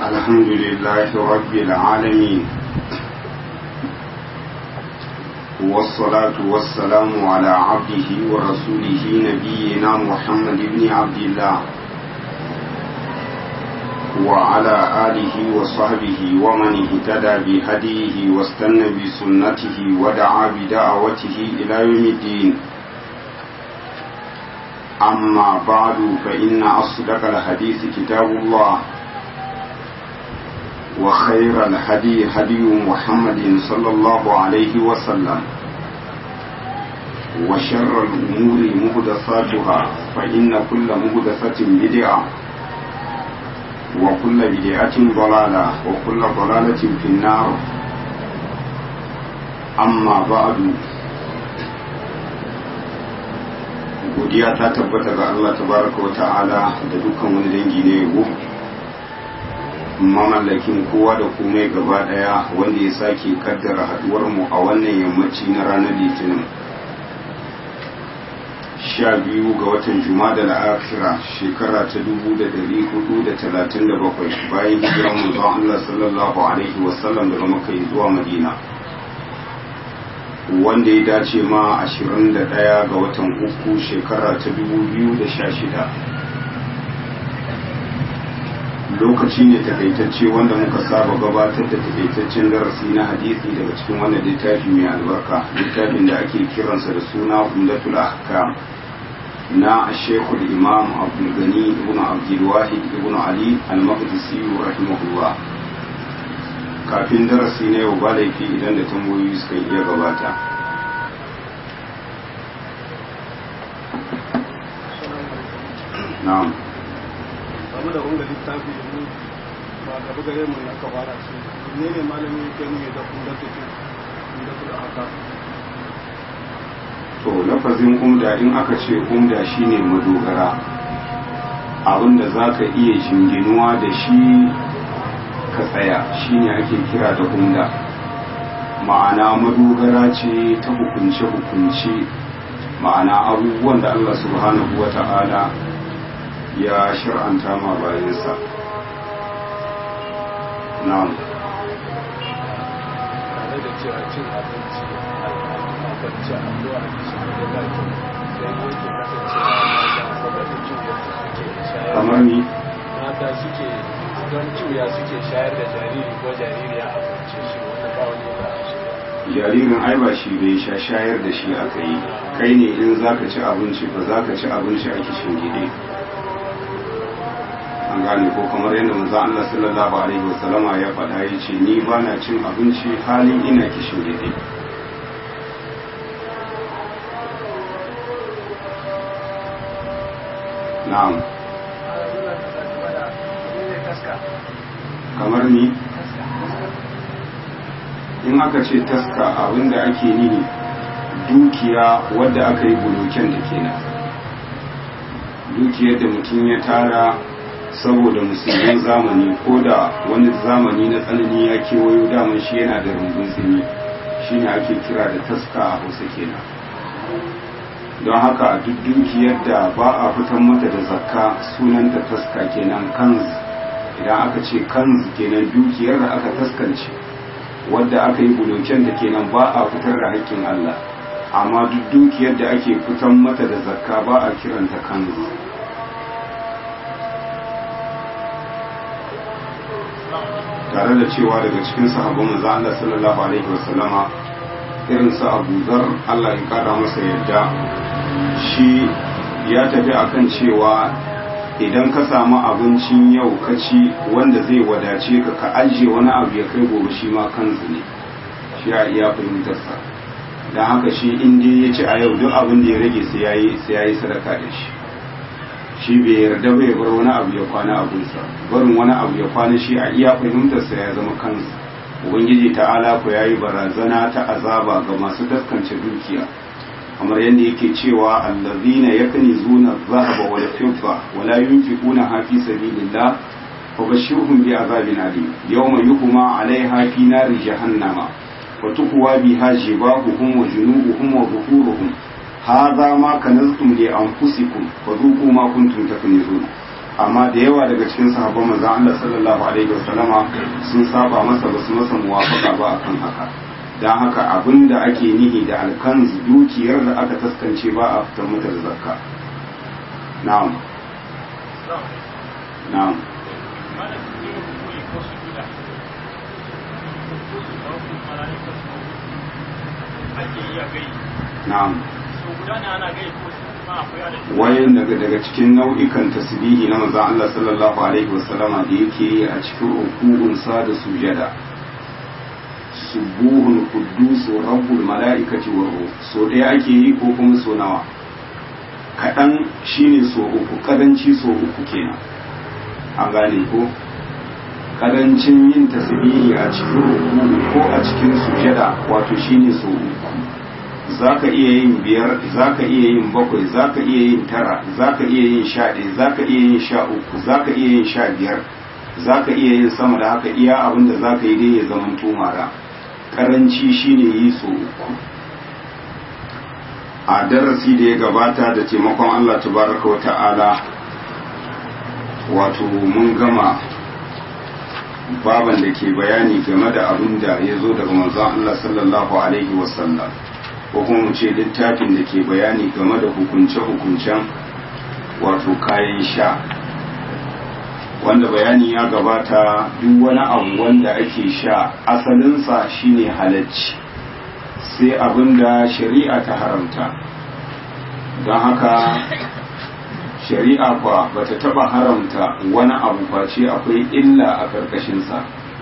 الحمد لله رب العالمين والصلاة والسلام على عبده ورسوله نبينا محمد بن عبد الله وعلى آله وصحبه ومن اهتدى بهديه واستنى بسنته ودعا بدعوته إلى يوم الدين أما بعد فإن أصدق الحديث كتاب الله وخير الهدي هدي محمد صلى الله عليه وسلم وشر الأمور مهدثاتها فإن كل مهدثة بدعة وكل بدعة ضلالة وكل ضلالة في النار أما بعد godiya ta tabbata ga Allah tabaraka wa ta'ala da dukkan wani dangi ne yabo mamallakin kowa da komai gaba daya wanda ya sake kaddara haduwar mu a wannan yammaci na ranar litinin sha biyu ga watan jumada da akira shekara ta dubu da dari hudu da talatin da bakwai bayan hijiran manzon Allah sallallahu alaihi wasallam daga makka zuwa madina wanda ya dace ma 21 ga watan uku shekara ta 2016 lokaci ne takaitacce wanda muka saba gabatar da takaitaccen darasi na hadisi daga cikin wannan littafi mai albarka littafin da ake kiransa da suna umdatul ahkam na shekul imam abdulgani ibn abdulwahid ibn ali al-maqdisi rahimahullah kafin darasi na yau ba laifi idan da tambayoyi suka iya gabata na'am samu da wanga littafi ne ba gaba gare mu na ka fara shi ne ne malami yake nuni da kun da take kun da kula haka to lafazin umda in aka ce umda shine madogara abinda zaka iya jinginuwa da shi ka tsaya shine ake kira da umda ma'ana madogara ce ta hukunce-hukunce ma'ana abubuwan da Allah subhanahu wa ta'ala ya shir'anta ma bayansa na'am tare da cewa cin abinci akan ci addu'a da shi da zaki sai yake kasancewa mata saboda ciwo suke shayar kamar ni mata suke don ciwo suke shayar da jariri ko jaririya a kwance shi wanda ba wani ba shi jaririn ai ba shi bai sha shayar da shi aka yi kai ne in zaka ci abinci ba zaka ci abinci a kishin gide an gane ko kamar yadda manzo Allah sallallahu alaihi wasallama ya faɗa ya ce ni ba na cin abinci halin ina kishin gide na'am kamar ni in aka ce taska abinda ake nihi dukiya wadda aka yi buloken da kenan dukiyar da mutum ya tara saboda musulmin zamani ko da wani zamani na tsanani ya kewayo daman shi yana da rumbun tsini shine ake kira da taska a hausa kenan don haka duk dukiyar da ba a fitar mata da zakka sunanta taska kenan kanz idan aka ce kanz kenan dukiyar da aka taskance wadda aka yi buloken da kenan ba a fitar da haƙƙin Allah amma duk dukiyar da ake fitan mata da zakka ba a kiranta kanzu tare da cewa daga cikin sahabban manzo Allah sallallahu alaihi wasallama irin su Abu Zar Allah ya kara masa yadda shi ya tafi akan cewa idan ka samu abincin yau ka ci wanda zai wadace ka ka ajiye wani abu ya kai gobe shi ma kanzu ne shi a iya fahimtarsa don haka shi inda ya ci a yau duk abin da ya rage sai ya yi sadaka da shi shi bai yarda bai bar wani abu ya kwana abinsa barin wani abu ya kwana shi a iya fahimtarsa ya zama kansu ubangiji ta'ala ku ya yi barazana ta azaba ga masu taskance dukiya kamar yadda yake cewa allazina yaknizuna adh-dhahaba wal fidda wa la yunfiquna fi sabilillah fabashshirhum bi azabin alim yawma yuhma 'alayha fi nari jahannama wa tuqwa biha jibahuhum wa junubuhum wa dhuhuruhum hadha ma kanaztum li anfusikum fadhuqu ma kuntum taknizun amma da yawa daga cikin sahabban manzon Allah sallallahu alaihi wasallama sun saba masa basu masa muwafaka ba akan haka dan haka abinda ake nihi da alkanz dukiyar da aka taskance ba a fitar mata da zakka na'am na'am na'am wayan daga daga cikin nau'ikan tasbihi na manzon Allah sallallahu alaihi wasallama da yake yi a cikin rukun sa da sujada subuhun quddus rabbul malaikati wa ruh so daya ake yi ko kuma so nawa kadan shine so uku kadanci so uku kenan an gane ko kadancin yin tasbihi a cikin ruku ko a cikin sujada wato shine so uku za ka iya yin biyar za ka iya yin bakwai za ka iya yin tara za ka iya yin sha ɗaya za ka iya yin sha uku za ka iya yin sha biyar za ka iya yin sama da haka iya abin da za ka yi dai ya zama tumara karanci shine yi so uku a darasi da ya gabata da taimakon allah tabaraka wa ta'ala wato mun gama baban da ke bayani game da abin da ya zo daga manzon allah sallallahu alaihi wasallam ko kuma mu ce littafin da ke bayani game da hukunce-hukuncen wato kayan sha wanda bayani ya gabata duk wani abu wanda ake sha asalinsa shine halacci sai abin da shari'a ta haramta don haka shari'a kwa bata taba haramta wani abu face akwai illa a ƙarƙashinsa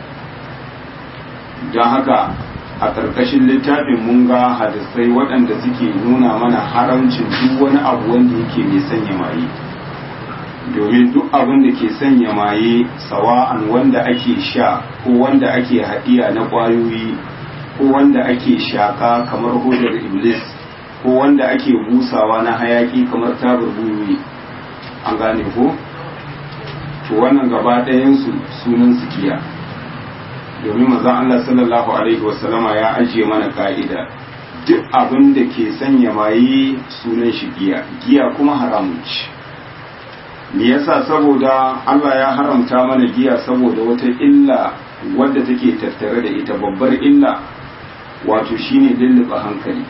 don haka a ƙarƙashin littafin mun ga hadisai waɗanda suke nuna mana haramcin duk wani abu wanda yake mai sanya maye domin duk abin da ke sanya maye sawa'an wanda ake sha ko wanda ake haɗiya na ƙwayoyi ko wanda ake shaƙa kamar hodar iblis ko wanda ake busawa na hayaƙi kamar tabar buyoyi an gane ko to wannan gaba ɗayansu sunan su giya domin manzon Allah sallallahu alaihi wasallama ya ajiye mana ka'ida duk abin da ke sanya maye sunan shi giya giya kuma haramun ce me yasa saboda Allah ya haramta mana giya saboda wata illa wadda take tattare da ita babbar illa wato shine lulluɓe hankali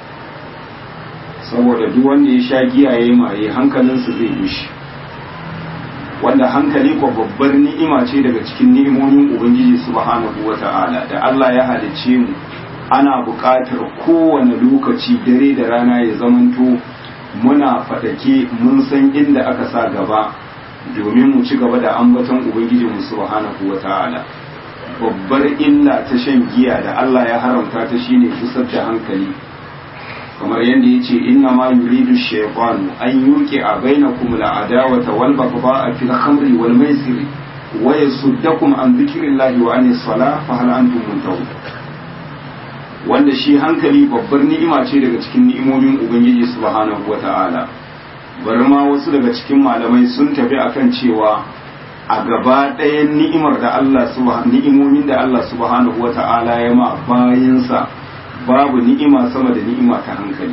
saboda duk wanda ya sha giya ya maye hankalinsa zai gushi wanda hankali ko babbar ni'ima ce daga cikin ni'imomin ubangiji subhanahu wata'ala da Allah ya halicce mu ana buƙatar kowane lokaci dare da rana ya zamanto muna fadake mun san inda aka sa gaba domin mu ci gaba da ambaton ubangiji mu subhanahu wata'ala babbar illa ta shan giya da Allah ya haramta ta shine kusar da hankali kamar yadda ya ce inna ma yuridu shaytanu an yuqi a bainakum al'adawata wal baghdha'a fil khamri wal maisir wa yasuddakum an dhikrillahi wa anis salah fa hal antum muntahun wanda shi hankali babbar ni'ima ce daga cikin ni'imomin ubangiji subhanahu wata'ala bari ma wasu daga cikin malamai sun tafi akan cewa a gaba ɗayan ni'imar da Allah subhanahu ni'imomin da Allah subhanahu wata'ala ya ma bayinsa babu ni'ima sama da ni'ima ta hankali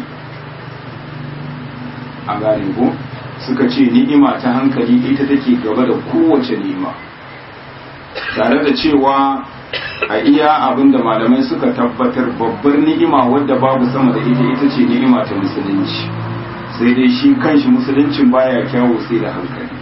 a gane ko suka ce ni'ima ta hankali ita take gaba da kowace ni'ima tare da cewa a iya abin da malamai suka tabbatar babbar ni'ima wadda babu sama da ita ita ce ni'ima ta musulunci sai dai shi kanshi musuluncin baya kyawu sai da hankali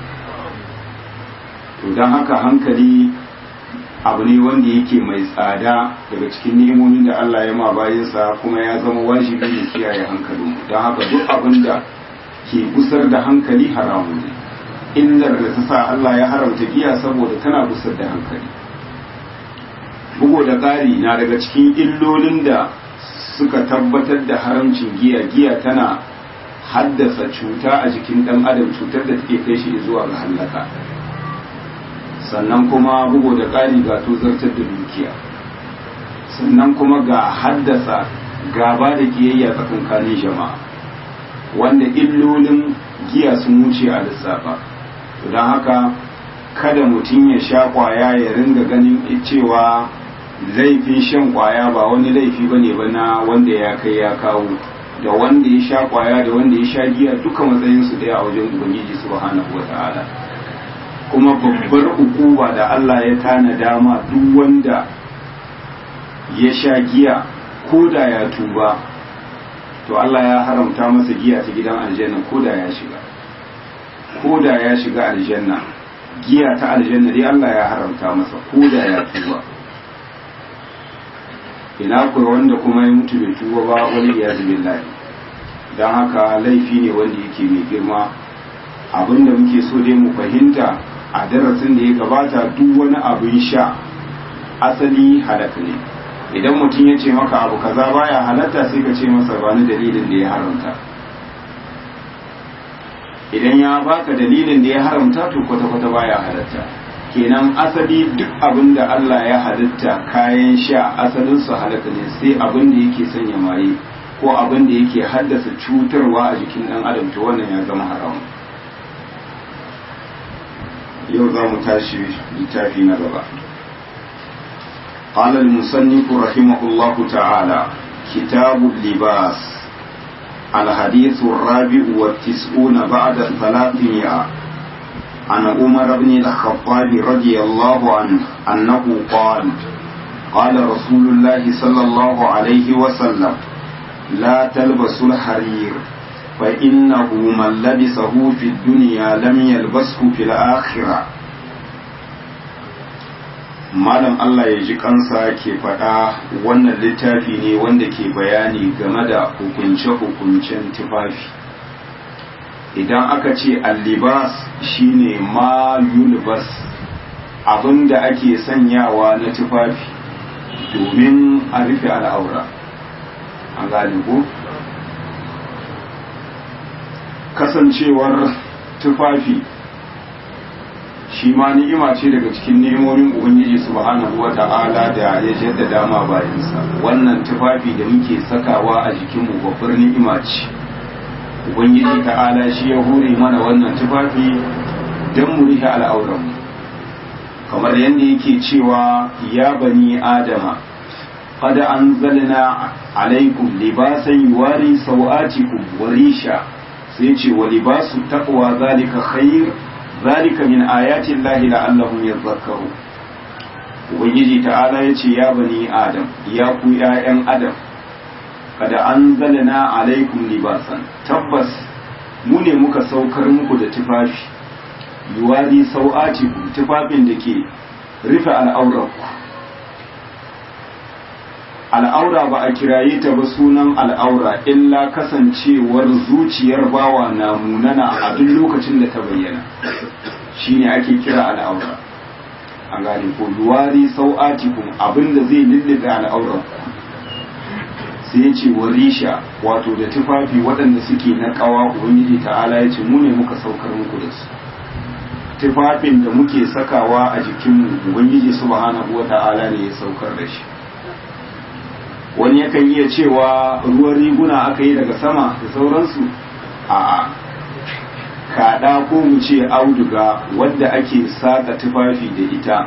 to don haka hankali abu ne wanda yake mai tsada daga cikin ni'imomin da Allah ya ma bayansa kuma ya zama wajibi ne kiyaye hankalin don haka duk abin da ke gusar da hankali haramu ne illar da ta sa Allah ya haramta giya saboda tana gusar da hankali bugu da ƙari na daga cikin illolin da suka tabbatar da haramcin giya giya tana haddasa cuta a jikin ɗan adam cutar da take kai shi zuwa ga hallaka sannan kuma bugu da ƙari ga tozartar da dukiya sannan kuma ga haddasa gaba da kiyayya tsakankanin jama'a wanda illolin giya sun wuce a lissafa don haka kada mutum ya sha kwaya ya ringa ganin cewa laifin shan kwaya ba wani laifi ba ne ba na wanda ya kai ya kawo da wanda ya sha kwaya da wanda ya sha giya duka matsayinsu daya a wajen ubangiji subhanahu wa ta'ala kuma babbar ukuba da Allah ya tana dama duk wanda ya sha giya ko da ya tuba to Allah ya haramta masa giya ta gidan aljanna ko da ya shiga ko da ya shiga aljanna giya ta aljanna dai Allah ya haramta masa ko da ya tuba ina kuwa wanda kuma ya mutu bai tuba ba wani ya billahi don haka laifi ne wanda yake mai girma abinda muke so dai mu fahimta a darasin da ya gabata duk wani abin sha asali halaka ne idan mutum ya ce maka abu kaza baya halatta sai ka ce masa ba ni dalilin da ya haramta idan ya baka dalilin da ya haramta to kwata-kwata baya halatta kenan asali duk abin da Allah ya halitta kayan sha asalin su halaka ne sai abin da yake sanya maye ko abin da yake haddasa cutarwa a jikin dan adam to wannan ya zama haram yau za mu tashi littafi na gaba قال المصنف رحمه الله تعالى كتاب اللباس الحديث الرابع والتسعون بعد الثلاثمائة عن عمر بن الخطاب رضي الله عنه أنه قال قال رسول الله صلى الله عليه وسلم لا تلبسوا الحرير فإنه من لبسه في الدنيا لم يلبسه في الآخرة malam Allah ya ji kansa ke faɗa wannan littafi ne wanda ke bayani game da hukunce-hukuncen tufafi idan aka ce allibas shine ma yulbas abinda ake sanyawa na tufafi domin a rufe al'aura an gane ko kasancewar tufafi shi ma ni'ima ce daga cikin ni'imomin ubangiji subhanahu wata'ala da ya jaddada ma bayansa wannan tufafi da muke sakawa a jikinmu babbar ni'ima ce ubangiji ta'ala shi ya hore mana wannan tufafi don mu rihe al'auranmu kamar yadda yake cewa ya bani adama qad anzalna alaikum libasan yuwari sawatikum wa risha sai ce wa libasu taqwa zalika khair zalika min ayati llahi la'allahum yadhakkaru ubangiji ta'ala yace ya bani adam ya ku ƴaƴan adam kada anzalna alaikum libasan tabbas mu ne muka saukar muku da tufafi yuwadi sau'atikum tufafin da ke rufe al'aurarku al'aura ba a kiraye ta ba sunan al'aura illa kasancewar zuciyar bawa na munana a duk lokacin da ta bayyana shine ake kira al'aura an gane ko duwari sau'atikum abinda zai lullube al'aurar sai ya ce warisha wato da tufafi waɗanda suke na ƙawa ubangiji ta'ala ya ce mu ne muka saukar muku da su tufafin da muke sakawa a jikinmu ubangiji subhanahu wa ta'ala ne ya saukar da shi wani yakan iya cewa ruwan riguna aka yi daga sama da sauransu a'a kaɗa ko mu ce auduga wadda ake saka tufafi da ita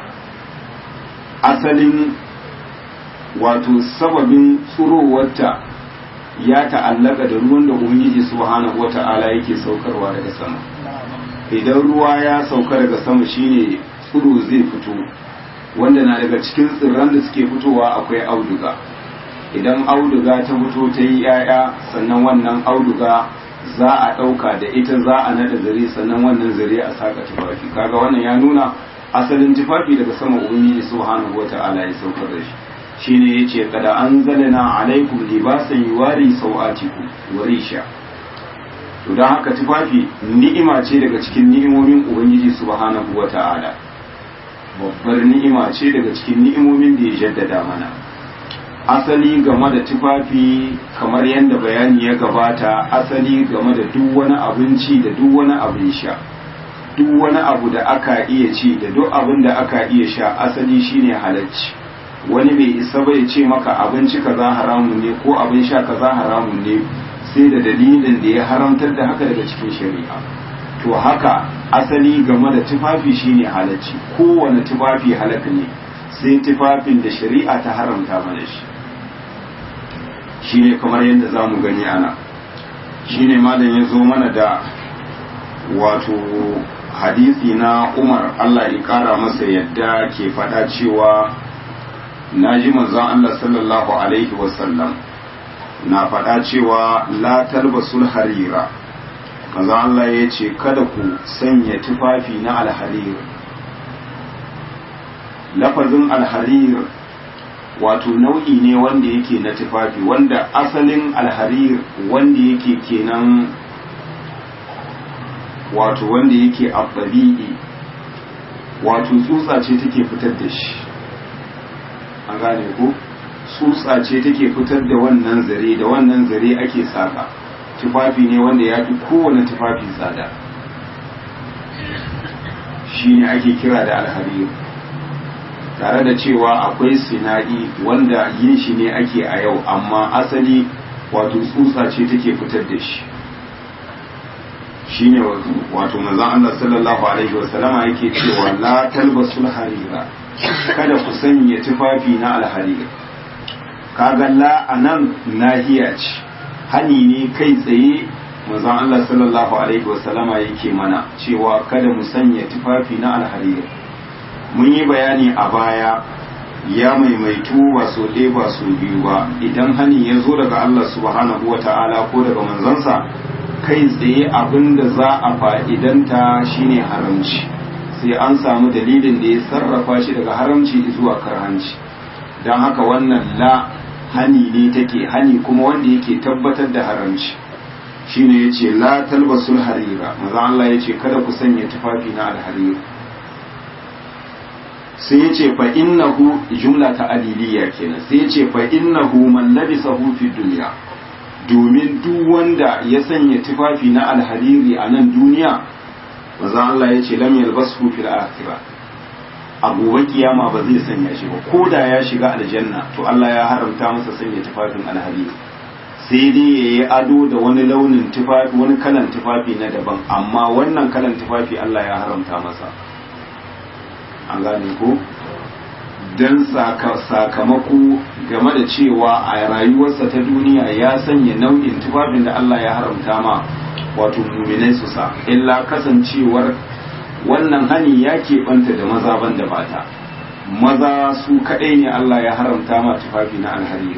asalin wato sababin tsurowarta ya ta'allaka da ruwan da ubangiji subhanahu wata'ala yake saukarwa daga sama idan ruwa ya sauka daga sama shine tsuro zai fito wanda na daga cikin tsirran da suke fitowa akwai auduga idan auduga ta fito ta yi 'ya'ya sannan wannan auduga za a ɗauka da ita za a nada zare sannan wannan zare a saka tufafi kaga wannan ya nuna asalin tufafi daga sama ubangiji subhanahu wata'ala ya saukar da shi shine yace kada anzalna alaikum libasan yuwari sawatikum wa risha to dan haka tufafi ni'ima ce daga cikin ni'imomin ubangiji subhanahu wata'ala babbar ni'ima ce daga cikin ni'imomin da ya jaddada mana asali game da tufafi kamar yadda bayani ya gabata asali game da duk wani abinci da duk wani abin sha duk wani abu da aka iya ci da duk abin da aka iya sha asali shine halacci wani bai isa bai ce maka abinci kaza haramun ne ko abin sha kaza haramun ne sai da dalilin da ya haramtar da haka daga cikin shari'a to haka asali game da tufafi shine halacci kowane tufafi halaka ne sai tufafin da shari'a ta haramta mana shi shine kamar yadda za mu gani ana shine malam ya zo mana da wato hadisi na umar allah ya kara masa yadda ke faɗa cewa na ji manzon allah sallallahu alaihi wasallam na faɗa cewa la talbasul harira manzon allah ya ce kada ku sanya tufafi na alharir lafazin alharir wato nau'i ne wanda yake na tufafi wanda asalin alharir wanda yake kenan wato wanda yake abbabi'i wato tsutsa ce take fitar da shi an gane ko tsutsa ce take fitar da wannan zare da wannan zare ake saka tufafi ne wanda ya fi kowane tufafi tsada shi ne ake kira da alharir tare da cewa akwai sinadi wanda yin shi ne ake a yau amma asali wato tsutsa ce take fitar da shi shine wato manzon Allah sallallahu alaihi wasallama yake cewa la talbasul harira kada ku sanya tufafi na alharir kaga la anan nahiya ce hani ne kai tsaye manzon Allah sallallahu alaihi wasallama yake mana cewa kada mu sanya tufafi na alharir mun yi bayani a baya ya maimaitu ba so ɗaya ba so biyu ba idan hani ya zo daga Allah subhanahu wa ta'ala ko daga manzansa kai tsaye abin da za a fa'idanta shine haramci sai an samu dalilin da ya sarrafa shi daga haramci zuwa karhanci don haka wannan la hani ne take hani kuma wanda yake tabbatar da haramci shine ya ce la talbasul harira maza Allah ya ce kada ku sanya tufafi na alharira sai ya ce fa innahu jumla ta aliliya kenan sai ya ce fa innahu man labisahu fi dunya domin duk wanda ya sanya tufafi na alhariri a nan duniya maza Allah ya ce lam yalbasu fil akhirah a gobe kiyama ba zai sanya shi ba ko da ya shiga aljanna to Allah ya haramta masa sanya tufafin alhariri sai dai ya yi ado da wani launin tufafi wani kalan tufafi na daban amma wannan kalan tufafi Allah ya haramta masa an gane ko don sakamako game da cewa a rayuwarsa ta duniya ya sanya nau'in tufafin da Allah ya haramta ma wato muminai su sa illa kasancewar wannan hani ya keɓanta da maza ban da mata maza su kaɗai ne Allah ya haramta ma tufafi na alhariri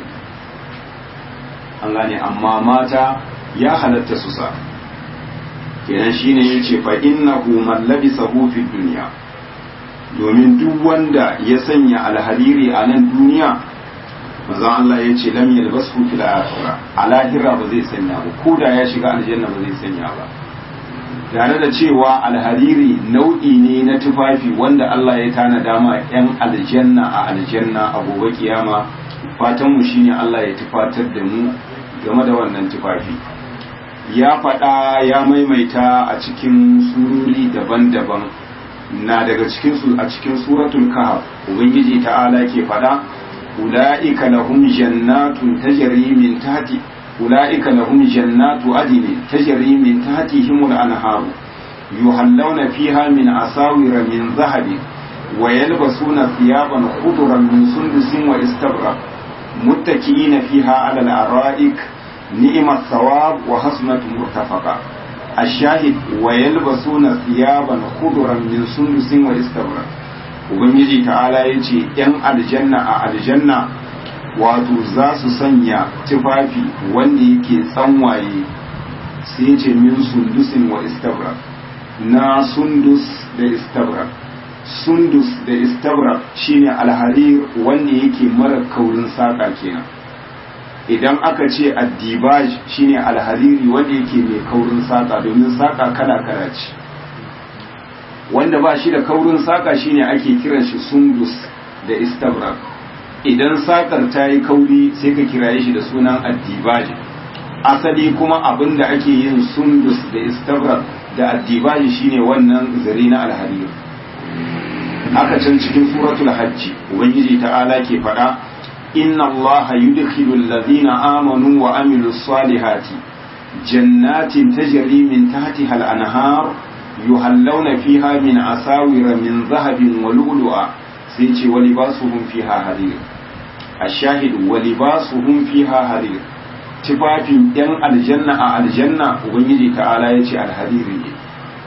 an gane amma mata ya halatta su sa kenan shine yace fa innahu man labisahu fi dunya domin duk wanda ya sanya alhariri a nan duniya manzo Allah ya ce lam yalbasu fil akhirah a lahira ba zai sanya ba ko da ya shiga aljanna ba zai sanya ba tare da cewa alhariri nau'i ne na tufafi wanda Allah ya tana dama yan aljanna a aljanna a gobe kiyama fatan mu shine Allah ya tufatar da mu game da wannan tufafi ya faɗa ya maimaita a cikin sururi daban-daban na daga cikin su a cikin suratul kahf ubangiji ta'ala ke faɗa ulaika lahum jannatun tajri min tahti ulaika lahum jannatu adnin tajri min tahtihim al-anhar yuhallawna fiha min asawira min dhahabin wa yalbasuna thiyaban khudran min sundusin wa istabrak muttaki'ina fiha 'ala al-ara'ik ni'mat thawab wa hasnat murtafaqa الشاهد ويلبسون ثيابا خضرا من سندس واستبرق ubangiji ta'ala ya ce ‘yan aljanna a aljanna wato za su sanya tufafi wanda yake tsanwaye sai ce min sundusin wa istabrak na sundus da istabrak sundus da istabrak shine alharir wanda yake mara kaurin saƙa kenan idan aka ce addibaj shine alhariri wanda yake mai kaurin saƙa domin saƙa kala-kala ce wanda ba shi da kaurin saƙa shine ake kiran shi sundus da istabrak idan saƙar ta yi kauri sai ka kiraye shi da sunan addibaj asali kuma abin da ake yin sundus da istabrak da addibaj shine wannan zare na alhariri haka can cikin suratul hajji ubangiji ta'ala ke faɗa إن الله يدخل الذين آمنوا وعملوا الصالحات جنات تجري من تحتها الأنهار يهلون فيها من أساور من ذهب ولؤلؤا سيتي ولباسهم فيها حرير الشاهد ولباسهم فيها حرير tufafin ‘yan aljanna a aljanna Ubangiji ta'ala ya ce alhariri ne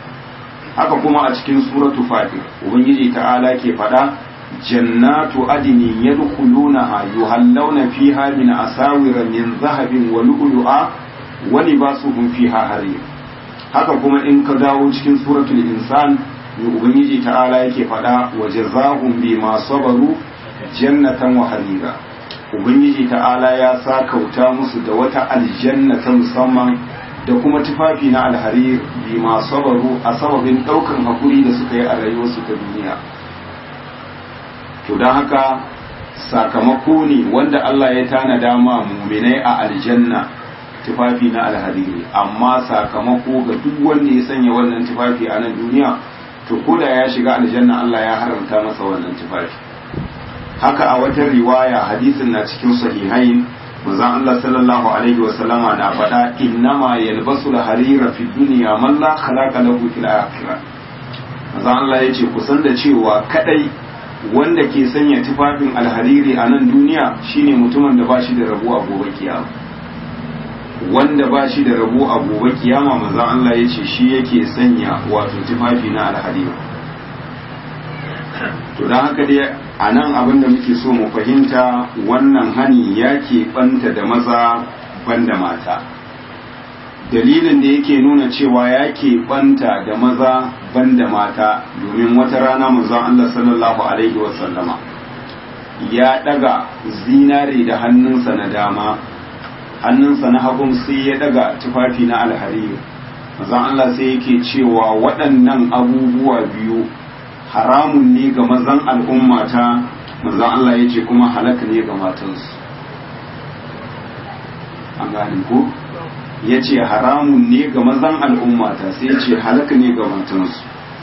haka kuma a cikin suratu fatir ubangiji ta'ala ke faɗa jannatu adini yadkhulunaha yuhallawna fiha min asawira min zahabin wa lu'lu'a wa libasuhum fiha harir haka kuma in ka dawo cikin suratul insan ne ubangiji ta'ala yake faɗa wa jazahum bima sabaru jannatan wa harira ubangiji ta'ala ya sa kauta musu da wata aljanna ta musamman da kuma tufafi na alharir bima sabaru a sababin ɗaukan hakuri da suka yi a rayuwarsu ta duniya to don haka sakamako ne wanda Allah ya tanada ma muminai a aljanna tufafi na alhariri amma sakamako ga duk wanda ya sanya wannan tufafi a nan duniya to ko da ya shiga aljanna Allah ya haramta masa wannan tufafi haka a wata riwaya hadisin na cikin sahihain manzon Allah sallallahu alaihi wa sallama na faɗa innama yalbasu al-harira fi dunya man la khalaqa lahu fil akhirah manzon Allah yace ku san da cewa kadai wanda ke sanya tufafin alhariri a nan duniya shine mutumin da ba shi da rabo a gobe kiyama wanda ba shi da rabo a gobe kiyama maza Allah ya ce shi yake sanya wato tufafi na alhariri to don haka dai a nan abin da muke so mu fahimta wannan hani ya banta da maza banda mata dalilin da yake nuna cewa ya banta da maza banda mata domin wata rana manzon Allah sallallahu alaihi wasallama ya daga zinare da hannunsa na dama hannunsa na hagun sai ya daga tufafi na alhariri manzon Allah sai yake cewa waɗannan abubuwa biyu haramun ne ga mazan al'ummata manzon Allah ya ce kuma halaka ne ga matansu an gane ko ya ce haramun ne ga mazan al'ummata sai ce halaka ne ga matansu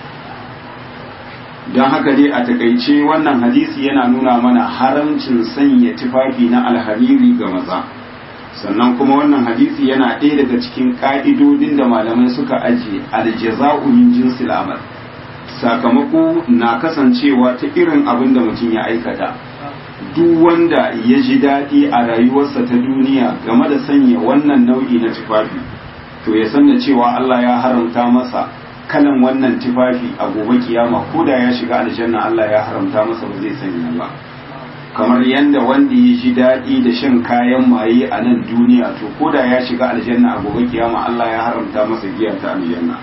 don haka dai a takaice wannan hadisi yana nuna mana haramcin sanya tufafi na alhariri ga maza sannan kuma wannan hadisi yana ɗaya daga cikin ƙa'idodin da malamai suka ajiye aljaza'u min jinsil amal sakamako na kasancewa ta irin abin da mutum ya aikata duk wanda ya ji daɗi a rayuwarsa ta duniya game da sanya wannan nau'i na tufafi to ya san da cewa Allah ya haramta masa kalan wannan tufafi a gobe kiyama ko da ya shiga aljanna Allah ya haramta masa ba zai sanya ba kamar yadda wanda ya ji daɗi da shan kayan maye a nan duniya to ko da ya shiga aljanna a gobe kiyama Allah ya haramta masa giya ta aljanna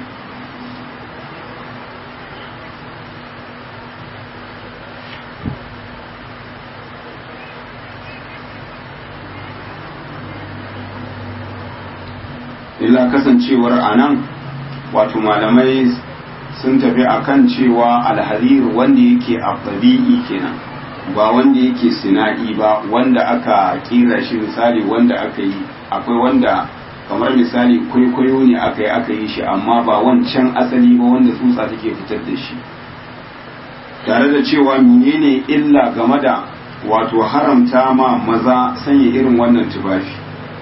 illa kasancewar a nan wato malamai sun tafi akan cewa alharir wanda yake abdabi'i kenan ba wanda yake sina'i ba wanda aka kira shi misali wanda aka yi akwai wanda kamar misali kwaikwayo ne aka yi aka yi shi amma ba wancan asali ba wanda tsutsa take fitar da shi tare da cewa menene illa game da wato haramta ma maza sanya irin wannan tufafi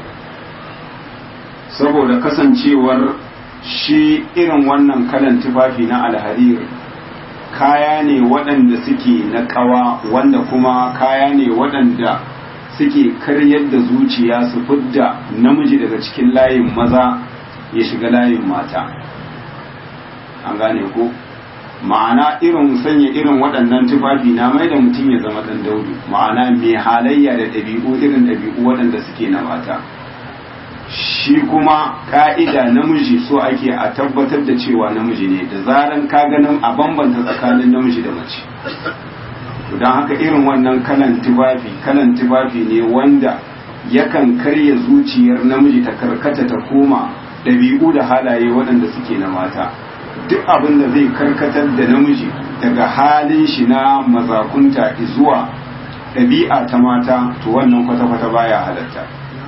saboda kasancewar shi irin wannan kalan tufafi na alharir kaya ne waɗanda suke na ƙawa wanda kuma kaya ne waɗanda suke karyar da zuciya su fidda namiji daga cikin layin maza ya shiga layin mata an gane ko ma'ana irin sanya irin waɗannan tufafi na mai da mutum ya zama ɗan daudu ma'ana mai halayya da ɗabi'u irin ɗabi'u waɗanda suke na mata shi kuma ka'ida namiji so ake a tabbatar da cewa namiji ne da zaran ka ganin a bambanta tsakanin namiji da mace don haka irin wannan kalan tufafi kalan tufafi ne wanda yakan karya zuciyar namiji ta karkata ta koma ɗabi'u da halaye waɗanda suke na mata duk abin da zai karkatar da namiji daga halin shi na mazakunta zuwa ɗabi'a ta mata to wannan kwata-kwata baya halatta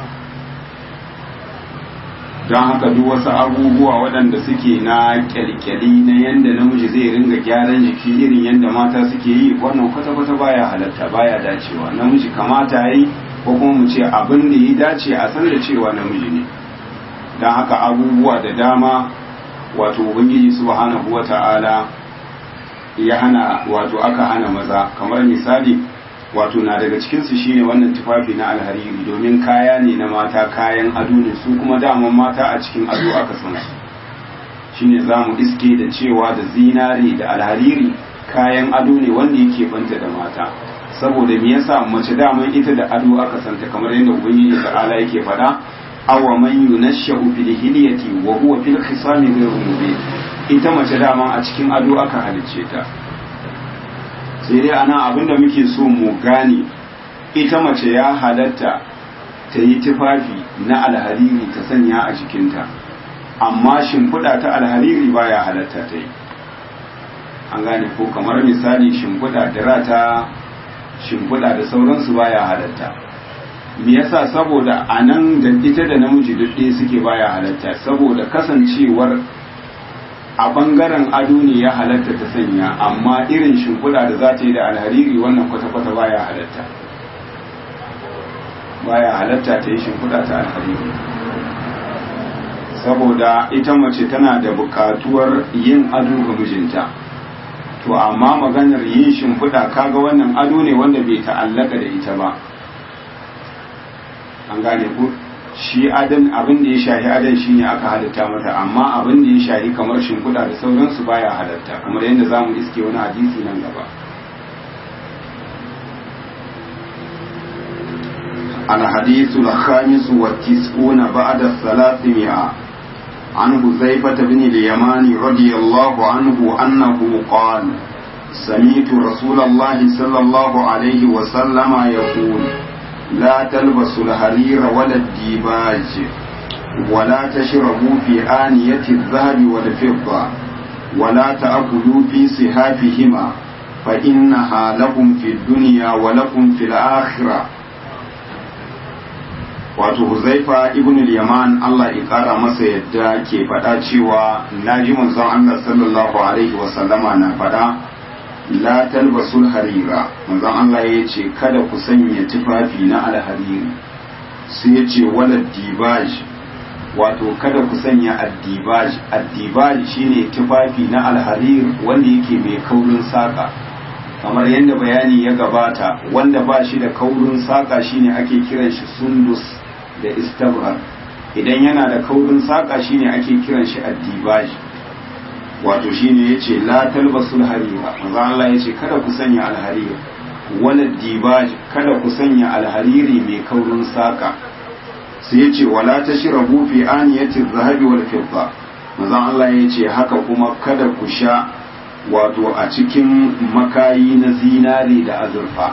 don haka duk wasu abubuwa waɗanda suke na kyalkyali na yadda namiji zai ringa gyaran jiki irin yadda mata suke yi wannan kwata-kwata baya halatta baya dacewa namiji kamata yi ko kuma mu ce abin da ya dace a san da cewa namiji ne don haka abubuwa da dama wato ubangiji subhanahu wata'ala ya hana wato aka hana maza kamar misali wato na daga cikinsu shine wannan tufafi na alhariri domin kaya ne na mata kayan ado ne su kuma daman mata a cikin ado aka san su shine zamu iske da cewa da zinare da alhariri kayan ado ne wanda yake banta da mata saboda me yasa mace daman ita da ado aka santa kamar yadda ubangiji ta'ala yake faɗa awa man yunashshu fil hilyati wa huwa fil khisami ghayru mubin ita mace daman a cikin ado aka halicce ta sai dai ana abinda muke so mu gane ita mace ya halatta ta yi tufafi na alhariri ta sanya a jikinta amma shimfiɗa ta alhariri baya halatta ta yi an gane ko kamar misali shimfiɗa dira ta shimfiɗa da sauransu baya halatta me yasa saboda a nan da ita da namiji duk ɗaya suke baya halatta saboda kasancewar a bangaren ado ne ya halatta ta sanya amma irin shimfiɗa da za ta yi da alhariri wannan kwata-kwata baya halatta baya halatta ta yi shimfiɗa ta alhariri saboda ita mace tana da buƙatuwar yin ado ga mijinta to amma maganar yin shimfiɗa kaga wannan ado ne wanda bai ta'allaka da ita ba an gane ku shi adan abin da ya shahi adan shi ne aka halatta mata amma abin da ya shahi kamar shimfiɗa da sauransu baya halatta kamar yadda za mu iske wani hadisi nan gaba الحديث الخامس والتسعون بعد الثلاثمائة عن حذيفة بن اليمان رضي الله عنه أنه قال سمعت رسول الله صلى الله عليه وسلم يقول لا تلبسوا الحرير ولا الديباج ولا تشربوا في آنية الذهب والفضة ولا تأكلوا في صحافهما فإنها لكم في الدنيا ولكم في الآخرة wato huzaifa ibn al-yaman Allah ya kara masa yadda ke faɗa cewa naji manzon Allah sallallahu alaihi wa sallama na faɗa la talbasul harira manzon Allah ya ce kada ku sanya tufafi na alhariri sai ya ce wala dibaj wato kada ku sanya addibaj addibaj shine tufafi na alharir wanda yake mai kaurin saka kamar yadda bayani ya gabata wanda ba shi da kaurin saka shine ake kiran shi sundus da istabrar idan yana da kaurin saka shine ake kiran shi addibaj wato shine yace la talbasul harira manzo Allah yace kada ku sanya alhariri wala dibaj kada ku sanya alhariri mai kaurin saka sai yace wala tashrabu fi aniyati zahabi wal fidda manzo Allah yace haka kuma kada ku sha wato a cikin makayi na zinari da azurfa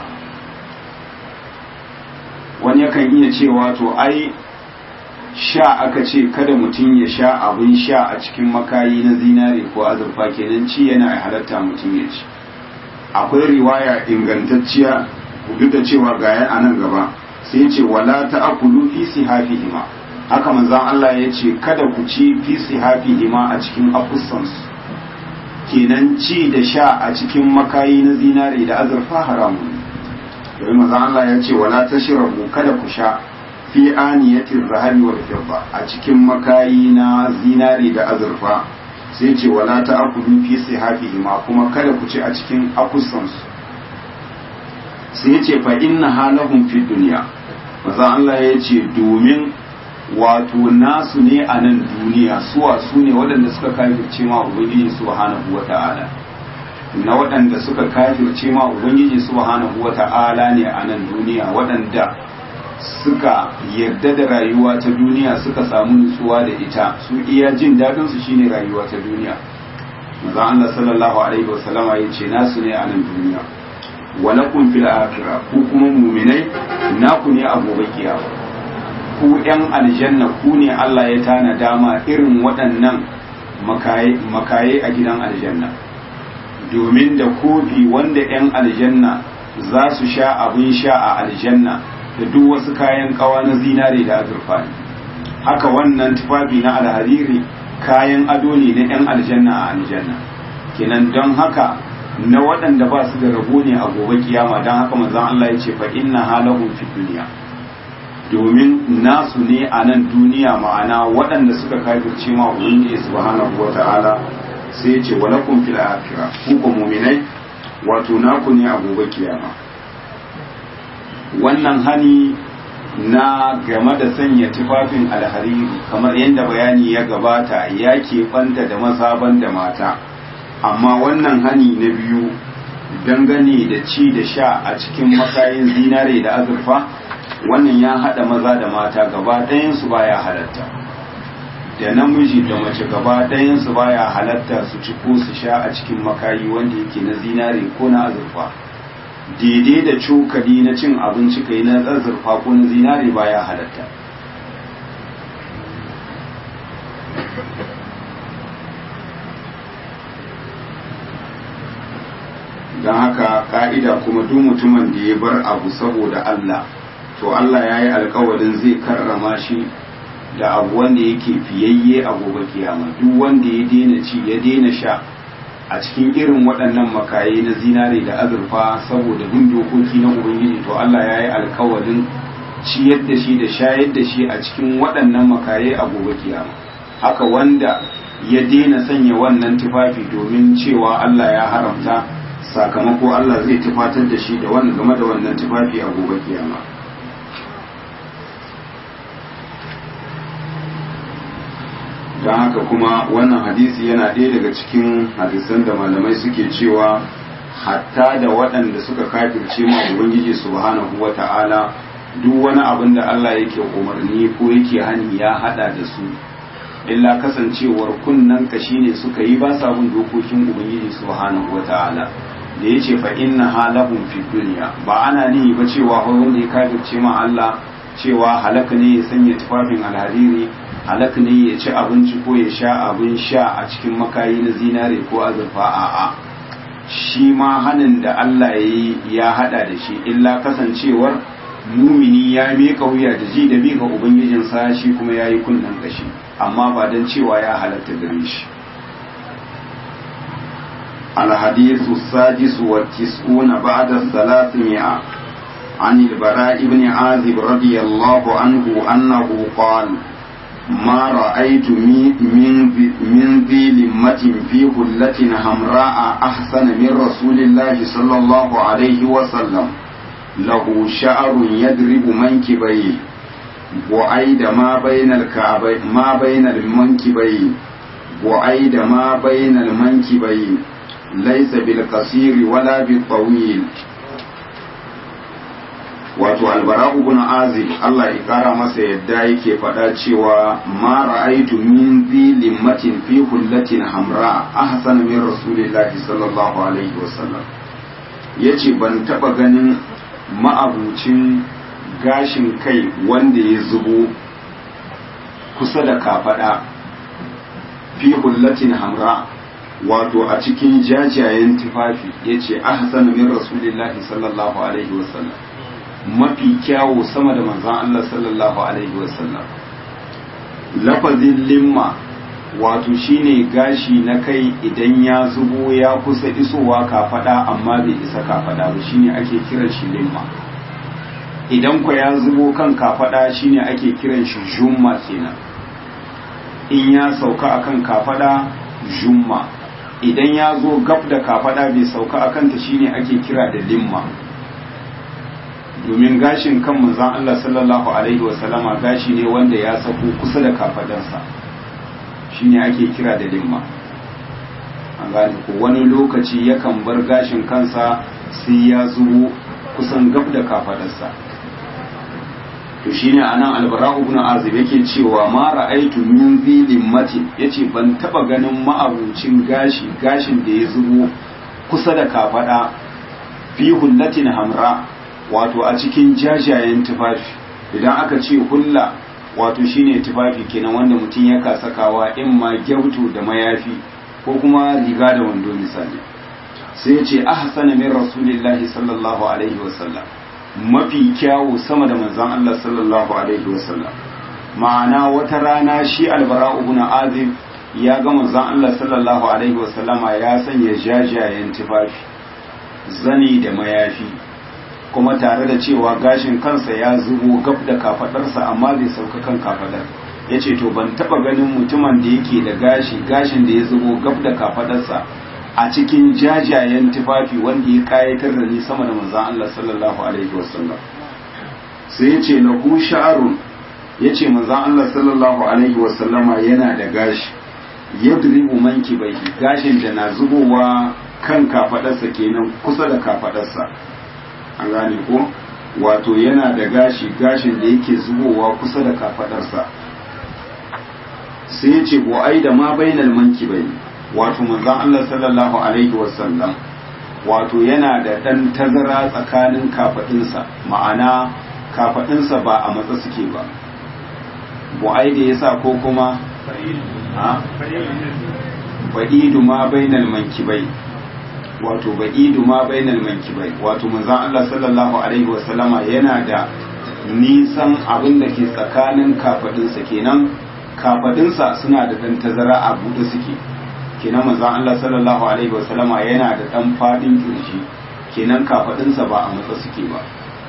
wani yakan iya cewa to ai sha aka ce kada mutum ya sha abin sha a cikin makayi na zinari ko azurfa kenan ci yana halatta mutum ya ci akwai riwaya ingantacciya duk da cewa ga a nan gaba sai ce wala ta'kulu fi sihafihima haka manzon Allah ya ce kada ku ci fi sihafihima a cikin akussansu kenan ci da sha a cikin makayi na zinari da azurfa haramun domin maza Allah ya ce wala tashrabu kada ku sha fi aniyatir zahabi wal fidda a cikin makayi na zinari da azurfa sai ce wala ta'kulu fi sihafihi ma kuma kada ku ci a cikin akusan su sai ce fa inna halahum fi dunya maza Allah ya ce domin wato nasu ne a nan duniya suwa su ne waɗanda suka kafirce ma ubangiji subhanahu wata'ala na waɗanda suka kafirce ma ubangiji subhanahu wata'ala ne a nan duniya waɗanda suka yarda da rayuwa ta duniya suka samu nutsuwa da ita su iya jin daɗin su shine rayuwa ta duniya manzo Allah sallallahu alaihi wasallama yace nasu ne a nan duniya walakum fil akhirah ku kuma mu'minai naku ne a gobe kiyama ku ‘yan aljanna ku ne Allah ya tana dama irin waɗannan makaye a gidan aljanna domin da kofi wanda ‘yan aljanna za su sha abin sha a aljanna da duk wasu kayan kawa na zinare da azurfa ne haka wannan tufafi na alhariri kayan ado ne na ‘yan aljanna a aljanna kenan don haka na waɗanda ba su da rabo ne a gobe kiyama don haka manzon Allah ya ce fa inna halahum fi duniya domin nasu ne a nan duniya ma'ana waɗanda suka kafirce ma ubangiji subhanahu wata'ala sai ce walakum fil akhirah ku ko mu'minai wato naku ne a gobe kiyama wannan hani na game da sanya tufafin alhariri kamar yadda bayani ya gabata ya keɓanta da mazaban da mata amma wannan hani na biyu dangane da ci da sha a cikin makayin zinare da azurfa wannan ya haɗa maza da mata gaba ɗayansu baya halatta da namiji da mace gaba ɗayansu baya halatta su ci ko su sha a cikin makayi wanda yake na zinare ko na azurfa daidai da cokali na cin abinci kai na azurfa ko na zinare baya halatta don haka ka'ida kuma duk mutumin da ya bar abu saboda Allah to Allah ya yi alkawarin zai karrama shi da abu wanda yake fiyayye a gobe kiyama duk wanda ya daina ci ya daina sha a cikin irin waɗannan makaye na zinare da azurfa saboda bin dokoki na ubangiji to Allah ya yi alkawarin ciyar da shi da shayar da shi a cikin waɗannan makaye a gobe kiyama haka wanda ya daina sanya wannan tufafi domin cewa Allah ya haramta sakamako Allah zai tufatar da shi da wannan game da wannan tufafi a gobe kiyama don haka kuma wannan hadisi yana ɗaya daga cikin hadisan da malamai suke cewa hatta da waɗanda suka kafirce ma ubangiji subhanahu wa ta'ala duk wani abin da Allah yake umarni ko yake hani ya hada da su illa kasancewar kunnan ka shine suka yi ba sa bin dokokin ubangiji subhanahu wa ta'ala da yace fa inna halahum fi dunya ba ana nihi ba cewa wanda ya kafirce ma Allah cewa halaka ne ya sanya tufafin alhariri halak ne ya ci abinci ko ya sha abin sha a cikin makayi na zinare ko azurfa a'a shi ma hanin da Allah ya yi ya hada da shi illa kasancewar mumini ya miƙa wuya da ji da bi ga ubangijinsa shi kuma ya yi kunnen kashi amma ba don cewa ya halatta gare shi الحديث السادس والتسعون بعد الثلاثمائة عن البراء بن عازب رضي الله عنه أنه قال ما رأيت من من ذي لمة في هلة حمراء أحسن من رسول الله صلى الله عليه وسلم له شعر يضرب منكبيه وعيد ما بين الكعبين ما بين المنكبين وعيد ما بين المنكبين ليس بالقصير ولا بالطويل wato albara ibn azib Allah ya kara masa yadda yake faɗa cewa ma ra'aitu min zi limmatin fi hullatin hamra ahsana min rasulillahi sallallahu alaihi wasallam yace ban taba ganin ma'abucin gashin kai wanda ya zubo kusa da kafada fi hullatin hamra wato a cikin jajayen tufafi yace ahsana min rasulillahi sallallahu alaihi wasallam mafi kyawu sama da manzan Allah sallallahu Alaihi wasallam lafazin limma wato shine gashi na kai idan ya zubo ya kusa isowa kafada amma bai isa kafada ba shine ake kiran shi limma idan kwa ya zubo kan kafada shine ake kiran shi jumma kenan in ya sauka akan kafada jumma idan ya zo gab da kafada bai sauka akan ta shine ake kira da limma domin gashin kan manzon Allah sallallahu alaihi wasallama gashi ne wanda ya sako kusa da kafadarsa shine ake kira da limma an gane ko wani lokaci yakan bar gashin kansa sai ya zubo kusan gab da kafadarsa to shine anan albara ibn azib yake cewa ma ra'aitu min zi limmatin yace ban taba ganin ma'abucin gashi gashin da ya zubo kusa da kafada fi hullatin hamra wato a cikin jajayen tufafi idan aka ce hulla wato shine tufafi kenan wanda mutum ya sakawa in ma gyautu da mayafi ko kuma riga da wando misali sai ya ce ahsana min rasulillahi sallallahu alaihi wasallam mafi kyawu sama da manzon Allah sallallahu alaihi wasallam ma'ana wata rana shi albara ibn azib ya ga manzon Allah sallallahu alaihi wasallama ya sanya jajayen tufafi zani da mayafi kuma tare da cewa gashin kansa ya zubo gab da kafadarsa amma bai sauka kan kafadar ya ce to ban taba ganin mutumin da yake da gashi gashin da ya zubo gab da kafadarsa a cikin jajayen tufafi wanda ya kayatar da ni sama da manzan Allah sallallahu alaihi wasallam sai ya ce lahu sha'arun ya ce manzan Allah sallallahu alaihi wasallama yana da gashi yadribu manki bai gashin da na zubowa kan kafadarsa kenan kusa da kafadarsa an gane ko wato yana da gashi gashin da yake zubowa kusa da kafadarsa sai ya ce ko ai da ma bainal manki bai wato manzon Allah sallallahu alaihi wasallam wato yana da dan tazara tsakanin kafadinsa ma'ana kafadinsa ba a matsa suke ba bu'ai da yasa ko kuma ba'idu ma bainal mankibai wato ba'idu ma bainal mankibai wato manzon Allah sallallahu alaihi wasallama yana da nisan abin da ke tsakanin kafadinsa kenan kafadinsa suna da dan tazara a buɗe suke kenan manzon Allah sallallahu alaihi wasallama yana da dan fadin kirji kenan kafadinsa ba a matsa suke ba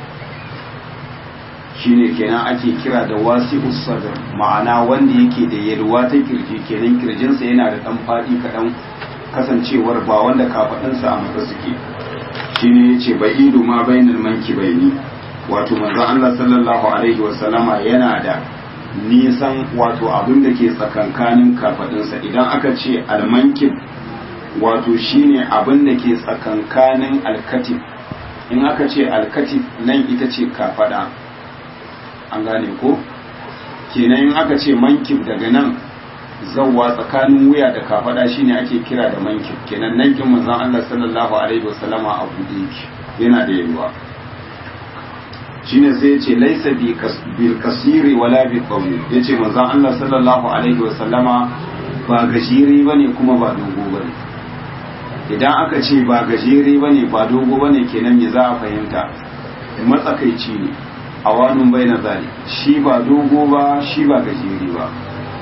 shine kenan ake kira da wasi'us sadr ma'ana wanda yake da yalwa ta kirji kenan kirjinsa yana da dan fadi kadan kasancewar ba wanda kafadinsa a matsa suke shine yace ba'idu ma bainal mankibaini wato manzon Allah sallallahu alaihi wasallama yana da nisan wato abin da ke tsakankanin kafadinsa idan aka ce almankib wato shine abin da ke tsakankanin alkatif in aka ce alkatif nan ita ce kafada an gane ko kenan in aka ce mankib daga nan zawwa tsakanin wuya da kafada shine ake kira da mankib kenan nan kin manzon Allah sallallahu alaihi wasallama a bude yake yana da yalwa shine sai yace laisa bil kasiri wala bil qawi yace manzon Allah sallallahu alaihi wasallama ba gajiri bane kuma ba dogo bane idan aka ce ba gajere bane ba dogo bane kenan me za a fahimta matsakaici ne a wani bai na zali shi ba dogo ba shi ba gajere ba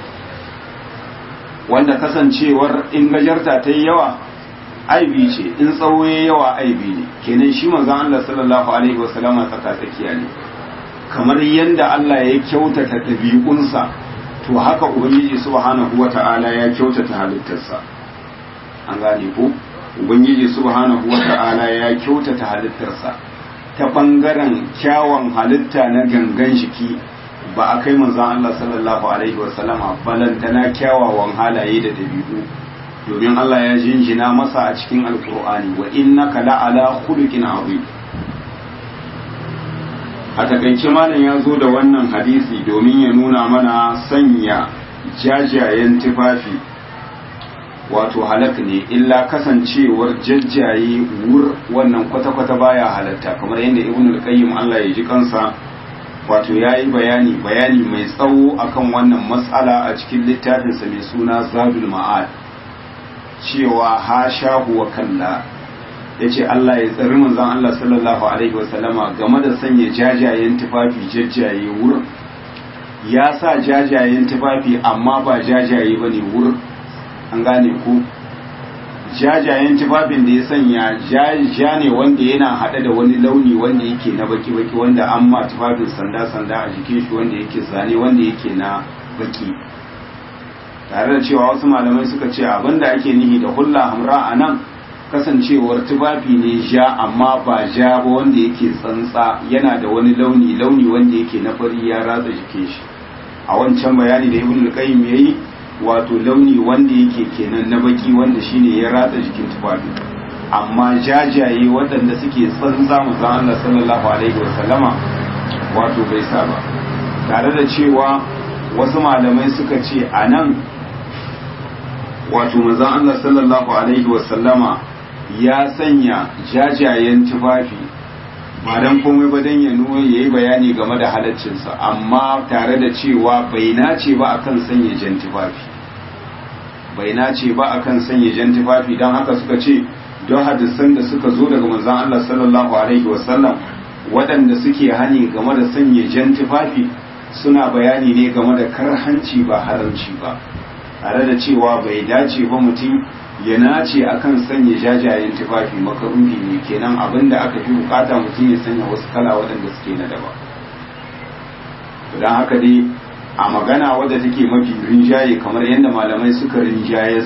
wanda kasancewar in gajarta ta yi yawa aibi ce in tsawo ya yawa aibi ne kenan shi manzon Allah sallallahu alaihi wasallama tsaka tsakiya ne kamar yadda Allah ya kyautata ɗabi'unsa to haka ubangiji subhanahu wata'ala ya kyautata halittarsa an gane ko ubangiji subhanahu wata'ala ya kyautata halittarsa ta bangaren kyawun halitta na gangan jiki ba a kai manzon Allah sallallahu alaihi wasallama balantana kyawawan halaye da dabi'u domin Allah ya jinjina masa a cikin alkur'ani wa innaka la'ala khuluqin azim a takaice malam ya zo da wannan hadisi domin ya nuna mana sanya jajayen tufafi wato halak ne illa kasancewar jajjaye wur wannan kwata-kwata baya halatta kamar yadda ibn al-qayyim Allah ya ji kansa wato yayi bayani bayani mai tsawo akan wannan matsala a cikin littafinsa mai suna Zadul Ma'ad cewa ha shahu wa kalla yace Allah ya tsari manzon Allah sallallahu alaihi wa sallama game da sanya jajayen tufafi jajjaye wur ya sa jajayen tufafi amma ba jajaye bane wur an gane ku jajayen tufafin da ya sanya ja ne wanda yana haɗe da wani launi wanda yake na baki-baki wanda an ma tufafin sanda-sanda a jikin shi wanda yake zane wanda yake na baki tare da cewa wasu malamai suka ce abinda ake nihi da hulla hamra a nan kasancewar tufafi ne ja amma ba ja ba wanda yake tsantsa yana da wani launi launi wanda yake na fari ya ratsa jikin shi a wancan bayani da ibn al-qayyim yayi wato launi wanda yake kenan na baki wanda shine ya ratsa jikin tufafi amma jajaye waɗanda suke tsantsa manzon Allah sallallahu alaihi wasallama wato bai sa ba tare da cewa wasu malamai suka ce a nan wato manzon Allah sallallahu alaihi wasallama ya sanya jajayen tufafi ba dan komai ba dan ya nuna yayi bayani game da halaccinsa amma tare da cewa bai nace ba akan sanya jan tufafi bai nace ba akan sanya jan tufafi dan haka suka ce don hadisan da suka zo daga manzon Allah sallallahu alaihi wasallam waɗanda suke hani game da sanya jan tufafi suna bayani ne game da karhanci ba haramci ba tare da cewa bai dace ba mutum ya nace akan sanya jajayen tufafi makaruhi ne kenan abinda aka fi bukata mutum ya sanya wasu kala waɗanda suke na daba don haka dai a magana wadda take mafi rinjaye kamar yadda malamai suka rinjaye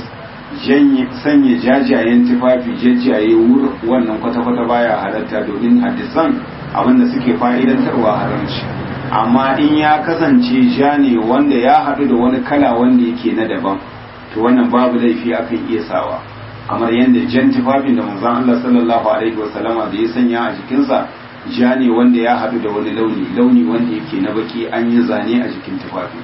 sanya jajayen tufafi jajjaye wur wannan kwata-kwata baya halatta domin hadisan abinda suke fa'idantarwa haramci amma in ya kasance ja ne wanda ya haɗu da wani kala wanda yake na daban to wannan babu laifi akan iya sawa kamar yadda jan tufafin da manzon Allah sallallahu alaihi wasallama da ya sanya a jikinsa ja ne wanda ya haɗu da wani launi launi wanda yake na baki an yi zane a jikin tufafi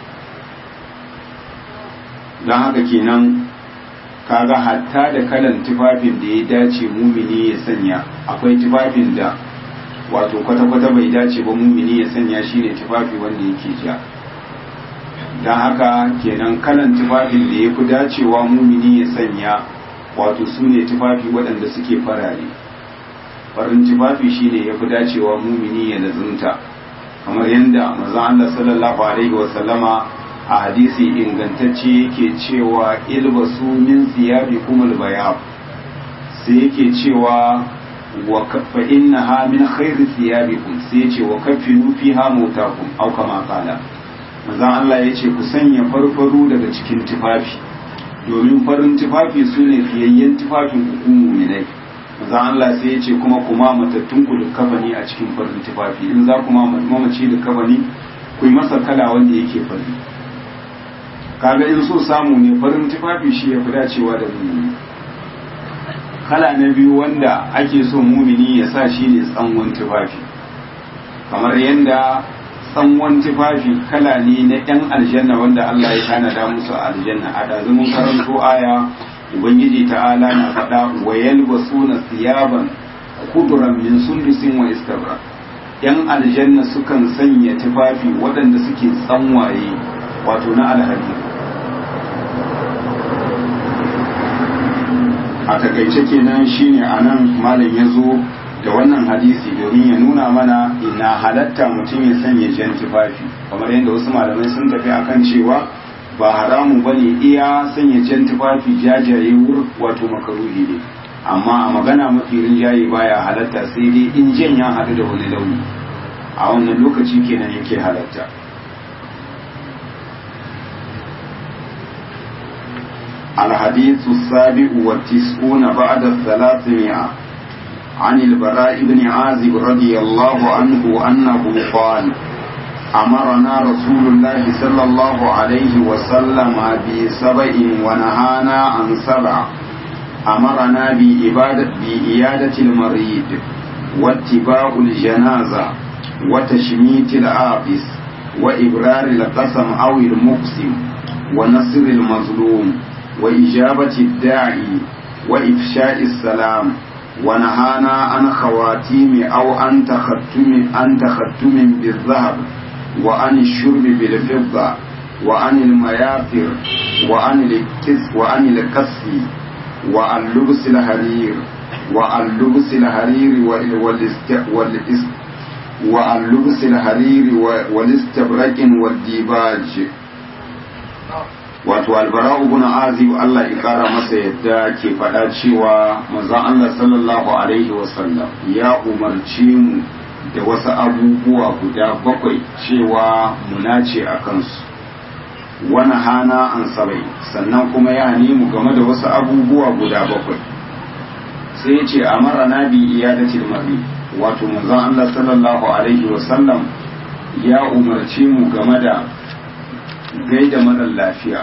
don haka kenan kaga hatta da kalan tufafin da ya dace mumini ya sanya akwai tufafin da wato kwata-kwata bai dace ba mumini ya sanya shi ne tufafi wanda yake ja don haka kenan kalan tufafin da ya fi dacewa mumini ya sanya wato su ne tufafi waɗanda suke farare farin tufafi shi ne ya fi dacewa mumini ya lazunta kamar yadda maza Allah sallallahu alaihi wasallama a hadisi ingantacce yake cewa ilbasu min siyabi kumul bayab sai yake cewa wa fa innaha min khairi siyabikum sai yace wa kaffinu fiha mutakum aw kama qala manzon Allah yace ku sanya farfaru daga cikin tufafi domin farin tufafi sune fiyayyen tufafin ku mu'minai manzon Allah sai yace kuma kuma matattun ku da kafani a cikin farin tufafi in za kuma mamaci da kafani ku yi masa kala wanda yake fari kaga in so samu ne farin tufafi shi ya fi dacewa da mumini kala na biyu wanda ake so mumini ya sa shi ne tsangon tufafi kamar yadda tsangon tufafi kala ne na yan aljanna wanda Allah ya tanada musu a aljanna a dazumin karanto aya ubangiji ta'ala na faɗa wa yalbasuna thiyaban kuduran min sundusin wa istabra yan aljanna sukan sanya tufafi waɗanda suke tsanwaye wato na alhari a takaice kenan shine anan malam ya zo da wannan hadisi domin ya nuna mana ina halatta mutum ya sanya jan tufafi kamar yadda wasu malamai sun tafi akan cewa ba haramu bane iya sanya jan tufafi jajaye wur wato makaruhi ne amma a magana mafi rinjaye baya halatta sai dai in jan ya haɗu da wani launi a wannan lokaci kenan yake halatta الحديث السابع والتسعون بعد الثلاثمائة عن البراء بن عازب رضي الله عنه أنه قال أمرنا رسول الله صلى الله عليه وسلم بسبع ونهانا عن سبع أمرنا بإبادة بإيادة المريض واتباع الجنازة وتشميت العابس وإبرار القسم أو المقسم ونصر المظلوم وإجابة الداعي وإفشاء السلام ونهانا عن خواتيم أو عن تختم عن تختم بالذهب وعن الشرب بالفضة وعن المياثر وعن الكس وعن الكس وعن لبس الحرير وعن لبس الحرير والاست والاست وعن لبس الحرير والاستبرق والديباج wato albara ibn azib Allah ya kara masa yadda ke faɗa cewa manzon Allah sallallahu alaihi wasallam ya umarci mu da wasu abubuwa guda bakwai cewa mu nace a kansu wani hana an sabai sannan kuma ya mu game da wasu abubuwa guda bakwai sai ya ce a mara na bi iyadatil mari wato manzon Allah sallallahu alaihi wasallam ya umarci mu game da gaida marar lafiya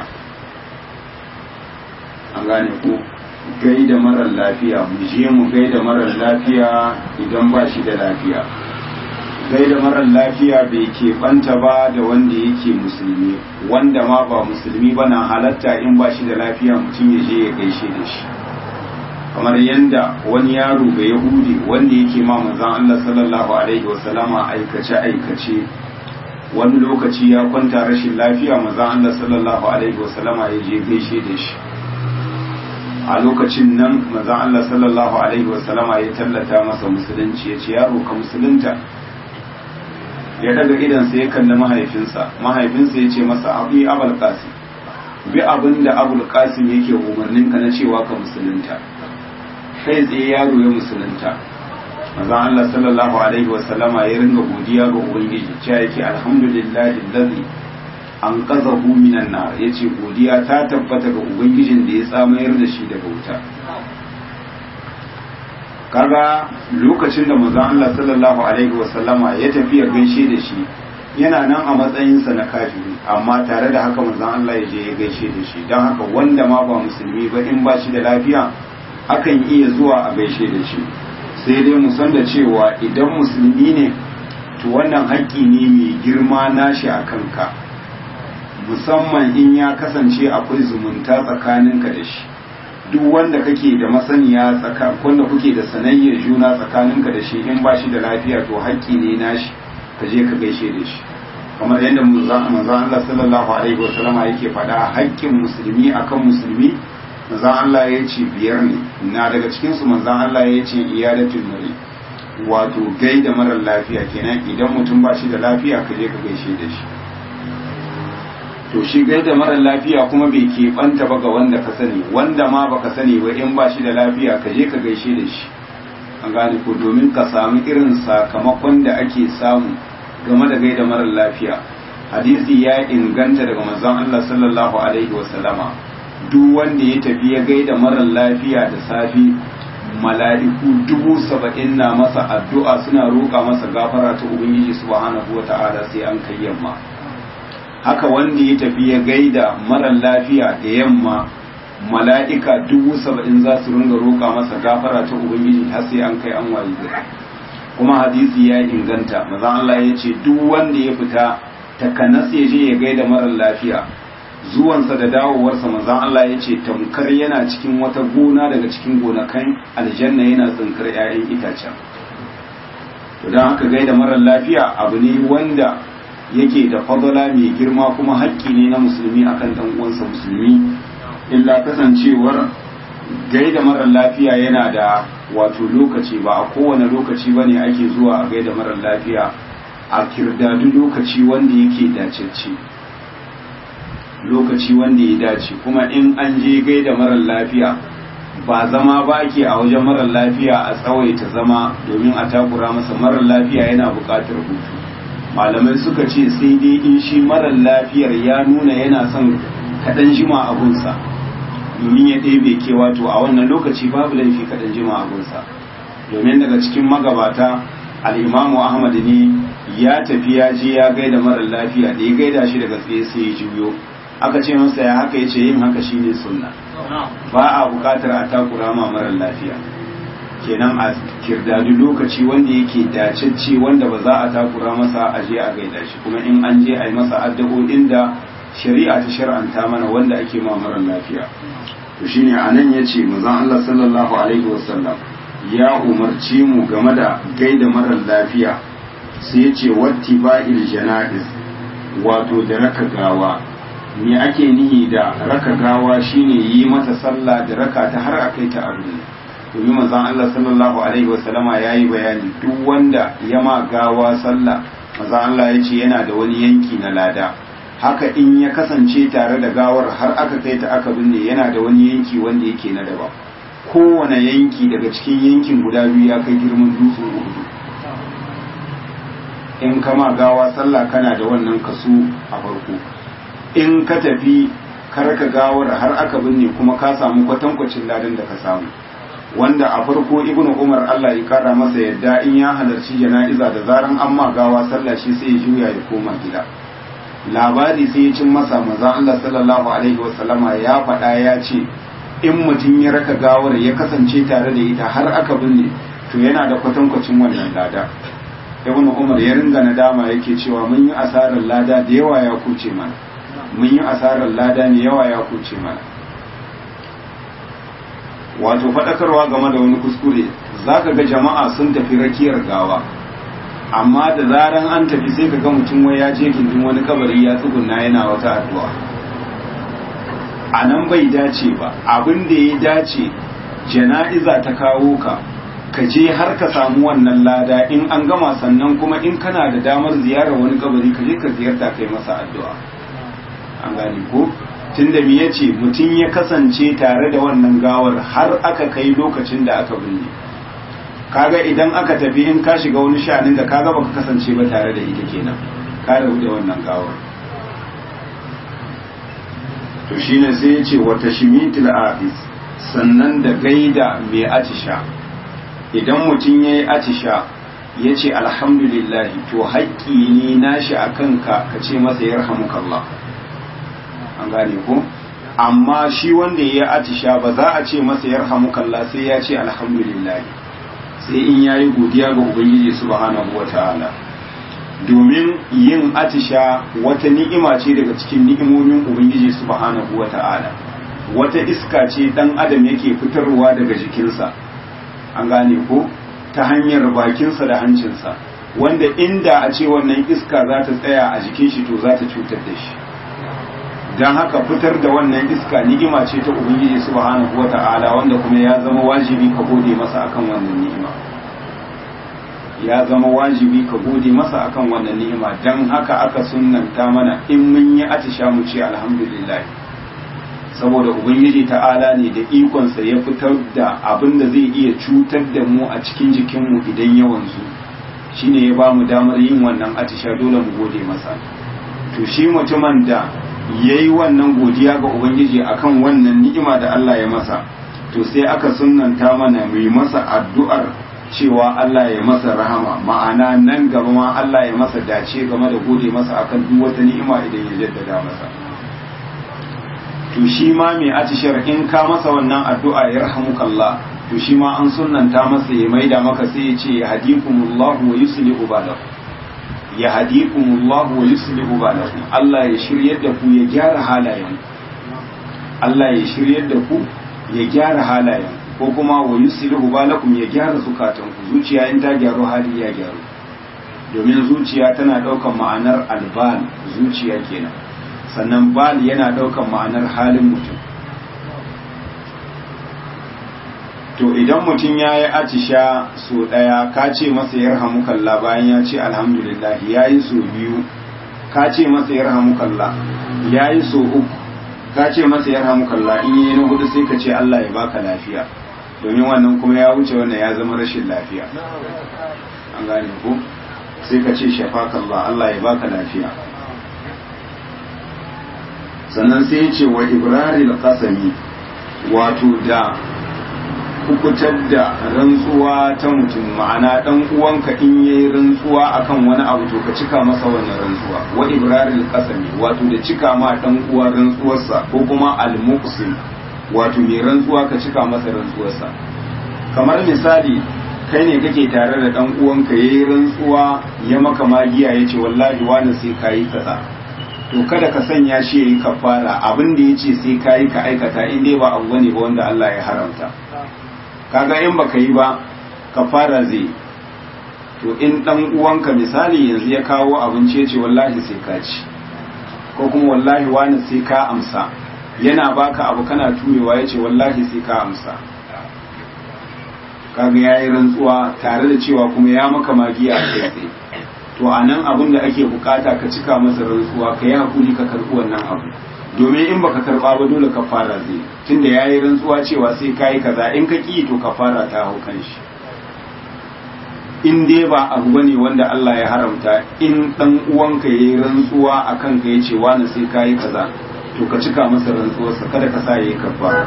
an gane ko gaida marar lafiya mu je mu gaida marar lafiya idan ba shi da lafiya gaida marar lafiya bai keɓanta ba da wanda yake musulmi wanda ma ba musulmi ba na halatta in ba shi da lafiya mutum ya je ya gaishe da shi kamar yadda wani yaro ga yahudi wanda yake ma manzon Allah sallallahu alaihi wasallama aikace aikace wani lokaci ya kwanta rashin lafiya manzon Allah sallallahu alaihi wasallama ya je gaishe da shi a lokacin nan manzon Allah sallallahu alaihi wasallama ya tallata masa musulunci ya ce yaro ka musulunta ya daga idansa ya kalli mahaifinsa mahaifinsa ya ce masa abi abul qasim bi abin da abul qasim yake umarnin ka na cewa ka musulunta kai tsaye yaro ya musulunta manzon Allah sallallahu alaihi wasallama ya ringa godiya ga ubangiji cewa yake alhamdulillahi allazi an qazahu minan nar yace godiya ta tabbata ga ubangijin da ya tsamayar da shi daga wuta kaga lokacin da manzon Allah sallallahu alaihi wasallama ya tafi ya gaishe da shi yana nan a matsayinsa na kafiri amma tare da haka manzon Allah ya je ya gaishe da shi don haka wanda ma ba musulmi ba in ba shi da lafiya akan iya zuwa a gaishe da shi sai dai mu san da cewa idan musulmi ne to wannan haƙƙi ne mai girma nashi a kanka musamman in ya kasance akwai zumunta tsakaninka da shi duk wanda kake da masaniya tsaka wanda kuke da sanayyar juna tsakaninka da shi in ba shi da lafiya to haƙƙi ne nashi ka je ka gaishe da shi kamar yadda manzon Allah sallallahu alaihi wasallam yake faɗa haƙƙin musulmi akan musulmi manzon Allah ya ce biyar ne na daga cikin su manzon Allah ya ce iyadatul mari wato gaida marar lafiya kenan idan mutum ba shi da lafiya ka je ka gaishe da shi to shi gaida marar lafiya kuma bai keɓanta ba ga wanda ka sani wanda ma baka sani ba in ba shi da lafiya ka je ka gaishe da shi an gane ko domin ka samu irin sakamakon da ake samu game da gaida marar lafiya hadisi ya inganta daga manzon Allah sallallahu alaihi wasallama duk wanda ya tafi ya gaida marar lafiya da safi mala'iku dubu saba'in na masa addu'a suna roƙa masa gafara ta ubangiji subhanahu wata'ala sai an kai yamma haka wanda ya tafi ya gaida marar lafiya da yamma mala'ika dubu saba'in za su ringa roƙa masa gafara ta ubangiji har sai an kai an wayi gari kuma hadisi ya inganta maza Allah ya ce duk wanda ya fita takanas ya je ya gaida marar lafiya zuwansa da dawowarsa manzan Allah ya ce tamkar yana cikin wata gona daga cikin gonakan aljanna yana tsinkar 'ya'yan itacen don haka gaida marar lafiya abu ne wanda yake da fadala mai girma kuma haƙƙi ne na musulmi akan dan uwansa musulmi illa kasancewar gaida marar lafiya yana da wato lokaci ba a kowane lokaci ba ne ake zuwa a gaida marar lafiya a kirdadu lokaci wanda yake dacecce lokaci wanda ya dace kuma in an je gaida marar lafiya ba zama ba ke a wajen marar lafiya a tsawaita zama domin a takura masa marar lafiya yana buƙatar hutu malamai suka ce sai dai in shi marar lafiyar ya nuna yana son kaɗan jima abunsa domin ya ɗebe kewa to a wannan lokaci babu laifi kaɗan jima abunsa domin daga cikin magabata al'imamu ahmad ne ya tafi ya je ya gaida marar lafiya da ya gaida shi daga tsaye sai ya juyo aka ce masa ya haka ya ce yin haka shine sunna ba a bukatar a takura ma marar lafiya kenan a kirdadu lokaci wanda yake dacecce wanda ba za a takura masa a je a gaida shi kuma in an je a yi masa addu'o'in da shari'a ta shar'anta mana wanda ake ma marar lafiya to shine anan yace manzon Allah sallallahu alaihi wasallam ya umarci mu game da gaida marar lafiya sai yace wattiba'il janaiz wato da raka gawa me ake nihi da raka gawa shine yi mata sallah da raka ta har akai ta abu domin manzon Allah sallallahu alaihi wasallama yayi bayani duk wanda ya ma gawa sallah manzon Allah yace yana da wani yanki na lada haka in ya kasance tare da gawar har aka kai ta aka binne yana da wani yanki wanda yake na daban kowane yanki daga cikin yankin guda biyu ya kai girman dutsen uhudu in kama gawa sallah kana da wannan kaso a farko in ka tafi karka gawar har aka binne kuma ka samu kwatankwacin ladan da ka samu wanda a farko ibnu umar Allah ya kara masa yadda in ya halarci jana'iza da zaran an ma gawa sallah shi sai ya juya ya koma gida labari sai ya cin masa maza Allah sallallahu alaihi wasallama ya faɗa ya ce in mutum ya raka gawar ya kasance tare da ita har aka binne to yana da kwatankwacin wannan lada ibn umar ya ringa nadama yake cewa mun yi asarar lada da yawa ya kuce mana mun yi asarar lada ne yawa ya kuce mana wato faɗakarwa game da wani kuskure zaka ga jama'a sun tafi rakiyar gawa amma da zaran an tafi sai ka ga mutum wai ya je gindin wani kabari ya tsugunna yana wata addu'a a nan bai dace ba abin da ya dace jana'iza ta kawo ka ka je har ka samu wannan lada in an gama sannan kuma in kana da damar ziyarar wani kabari ka je ka ziyarta kai masa addu'a an gane ko tunda me yace mutum ya kasance tare da wannan gawar har aka kai lokacin da aka binne kaga idan aka tafi in ka shiga wani sha'anin da kaga baka kasance ba tare da ita kenan ka rabu da wannan gawar to shine sai ya ce wata shimitul afis sannan da gaida mai atisha idan mutum ya yi atisha ya ce alhamdulillahi to haƙƙi ne nashi a kanka ka ce masa ya rahamukallah an gane ko amma shi wanda ya yi atisha ba za a ce masa ya rahamukallah sai ya ce alhamdulillahi sai in ya yi godiya ga ubangiji subhanahu wa ta'ala domin yin atisha wata ni'ima ce daga cikin ni'imomin ubangiji subhanahu wa ta'ala wata iska ce dan adam yake fitarwa daga jikinsa an gane ko ta hanyar bakinsa da hancinsa wanda inda a ce wannan iska za ta tsaya a jikin shi to za ta cutar da shi don haka fitar da wannan iska ni'ima ce ta ubangiji subhanahu wata'ala wanda kuma ya zama wajibi ka gode masa akan wannan ni'ima ya zama wajibi ka gode masa akan wannan ni'ima don haka aka sunnanta mana in mun yi atisha mu ce alhamdulillah saboda ubangiji ta'ala ne da ikonsa ya fitar da abin da zai iya cutar da mu a cikin jikinmu idan ya wanzu shine ya ba mu damar yin wannan atisha dole mu gode masa to shi mutumin da ya yi wannan godiya ga ubangiji akan wannan ni'ima da Allah ya masa to sai aka sunnanta mana mu yi masa addu'ar cewa Allah ya masa rahama ma'ana nan gaba ma Allah ya masa dace game da gode masa akan duk wata ni'ima idan ya jaddada masa to shi ma mai atishar in ka masa wannan addu'a ya rahamukallah to shi ma an sunnanta masa ya maida maka sai ya ce ya hadikumullahu wa yuslihu balakum ya hadikumullahu wa yuslihu balakum Allah ya shiryar da ku ya gyara halayen Allah ya shiryar da ku ya gyara halayen ko kuma wa yuslihu balakum ya gyara zukatan ku zuciya in ta gyaru hali ya gyaru domin zuciya tana daukan ma'anar albal zuciya kenan sannan bal yana daukan ma'anar halin mutum to idan mutum ya yi atisha so ɗaya ka ce masa ya kalla bayan ya ce alhamdulillah ya yi so biyu ka ce masa ya kalla ya yi so uku ka ce masa ya kalla in yi na hudu sai ka ce Allah ya baka lafiya domin wannan kuma ya wuce wannan ya zama rashin lafiya an gane ko sai ka ce shafakallah Allah ya baka lafiya sannan sai ya ce wa ibrahim qasami wato da hukutar da rantsuwa ta mutum ma'ana dan uwanka in yayi rantsuwa akan wani abu to ka cika masa wannan rantsuwa wa ibraril qasami wato da cika ma dan uwa rantsuwarsa ko kuma al muqsim wato mai rantsuwa ka cika masa rantsuwarsa kamar misali kai ne kake tare da dan uwanka yayi rantsuwa ya maka magiya yace wallahi wani sai kayi kaza to kada ka sanya shi yayi kafara abin da yace sai kayi ka aikata in dai ba abu ne ba wanda Allah ya haramta kaga in baka yi ba kafara zai to in dan uwanka misali yanzu ya kawo abinci ya ce wallahi sai ka ci ko kuma wallahi wani sai ka amsa yana baka abu kana turewa ya ce wallahi sai ka amsa kaga ya yi rantsuwa tare da cewa kuma ya maka magiya a kai tsaye to a nan abin da ake bukata ka cika masa rantsuwa ka yi hakuri ka karɓi wannan abu domin in baka karba ba dole ka fara zai tunda yayi rantsuwa cewa sai kai kaza in ka ki to ka fara ta hau kan shi in dai ba abu bane wanda Allah ya haramta in dan uwanka yayi rantsuwa akan ka yace wani sai kai kaza to ka cika masa rantsuwar sa kada ka sa yayi kafara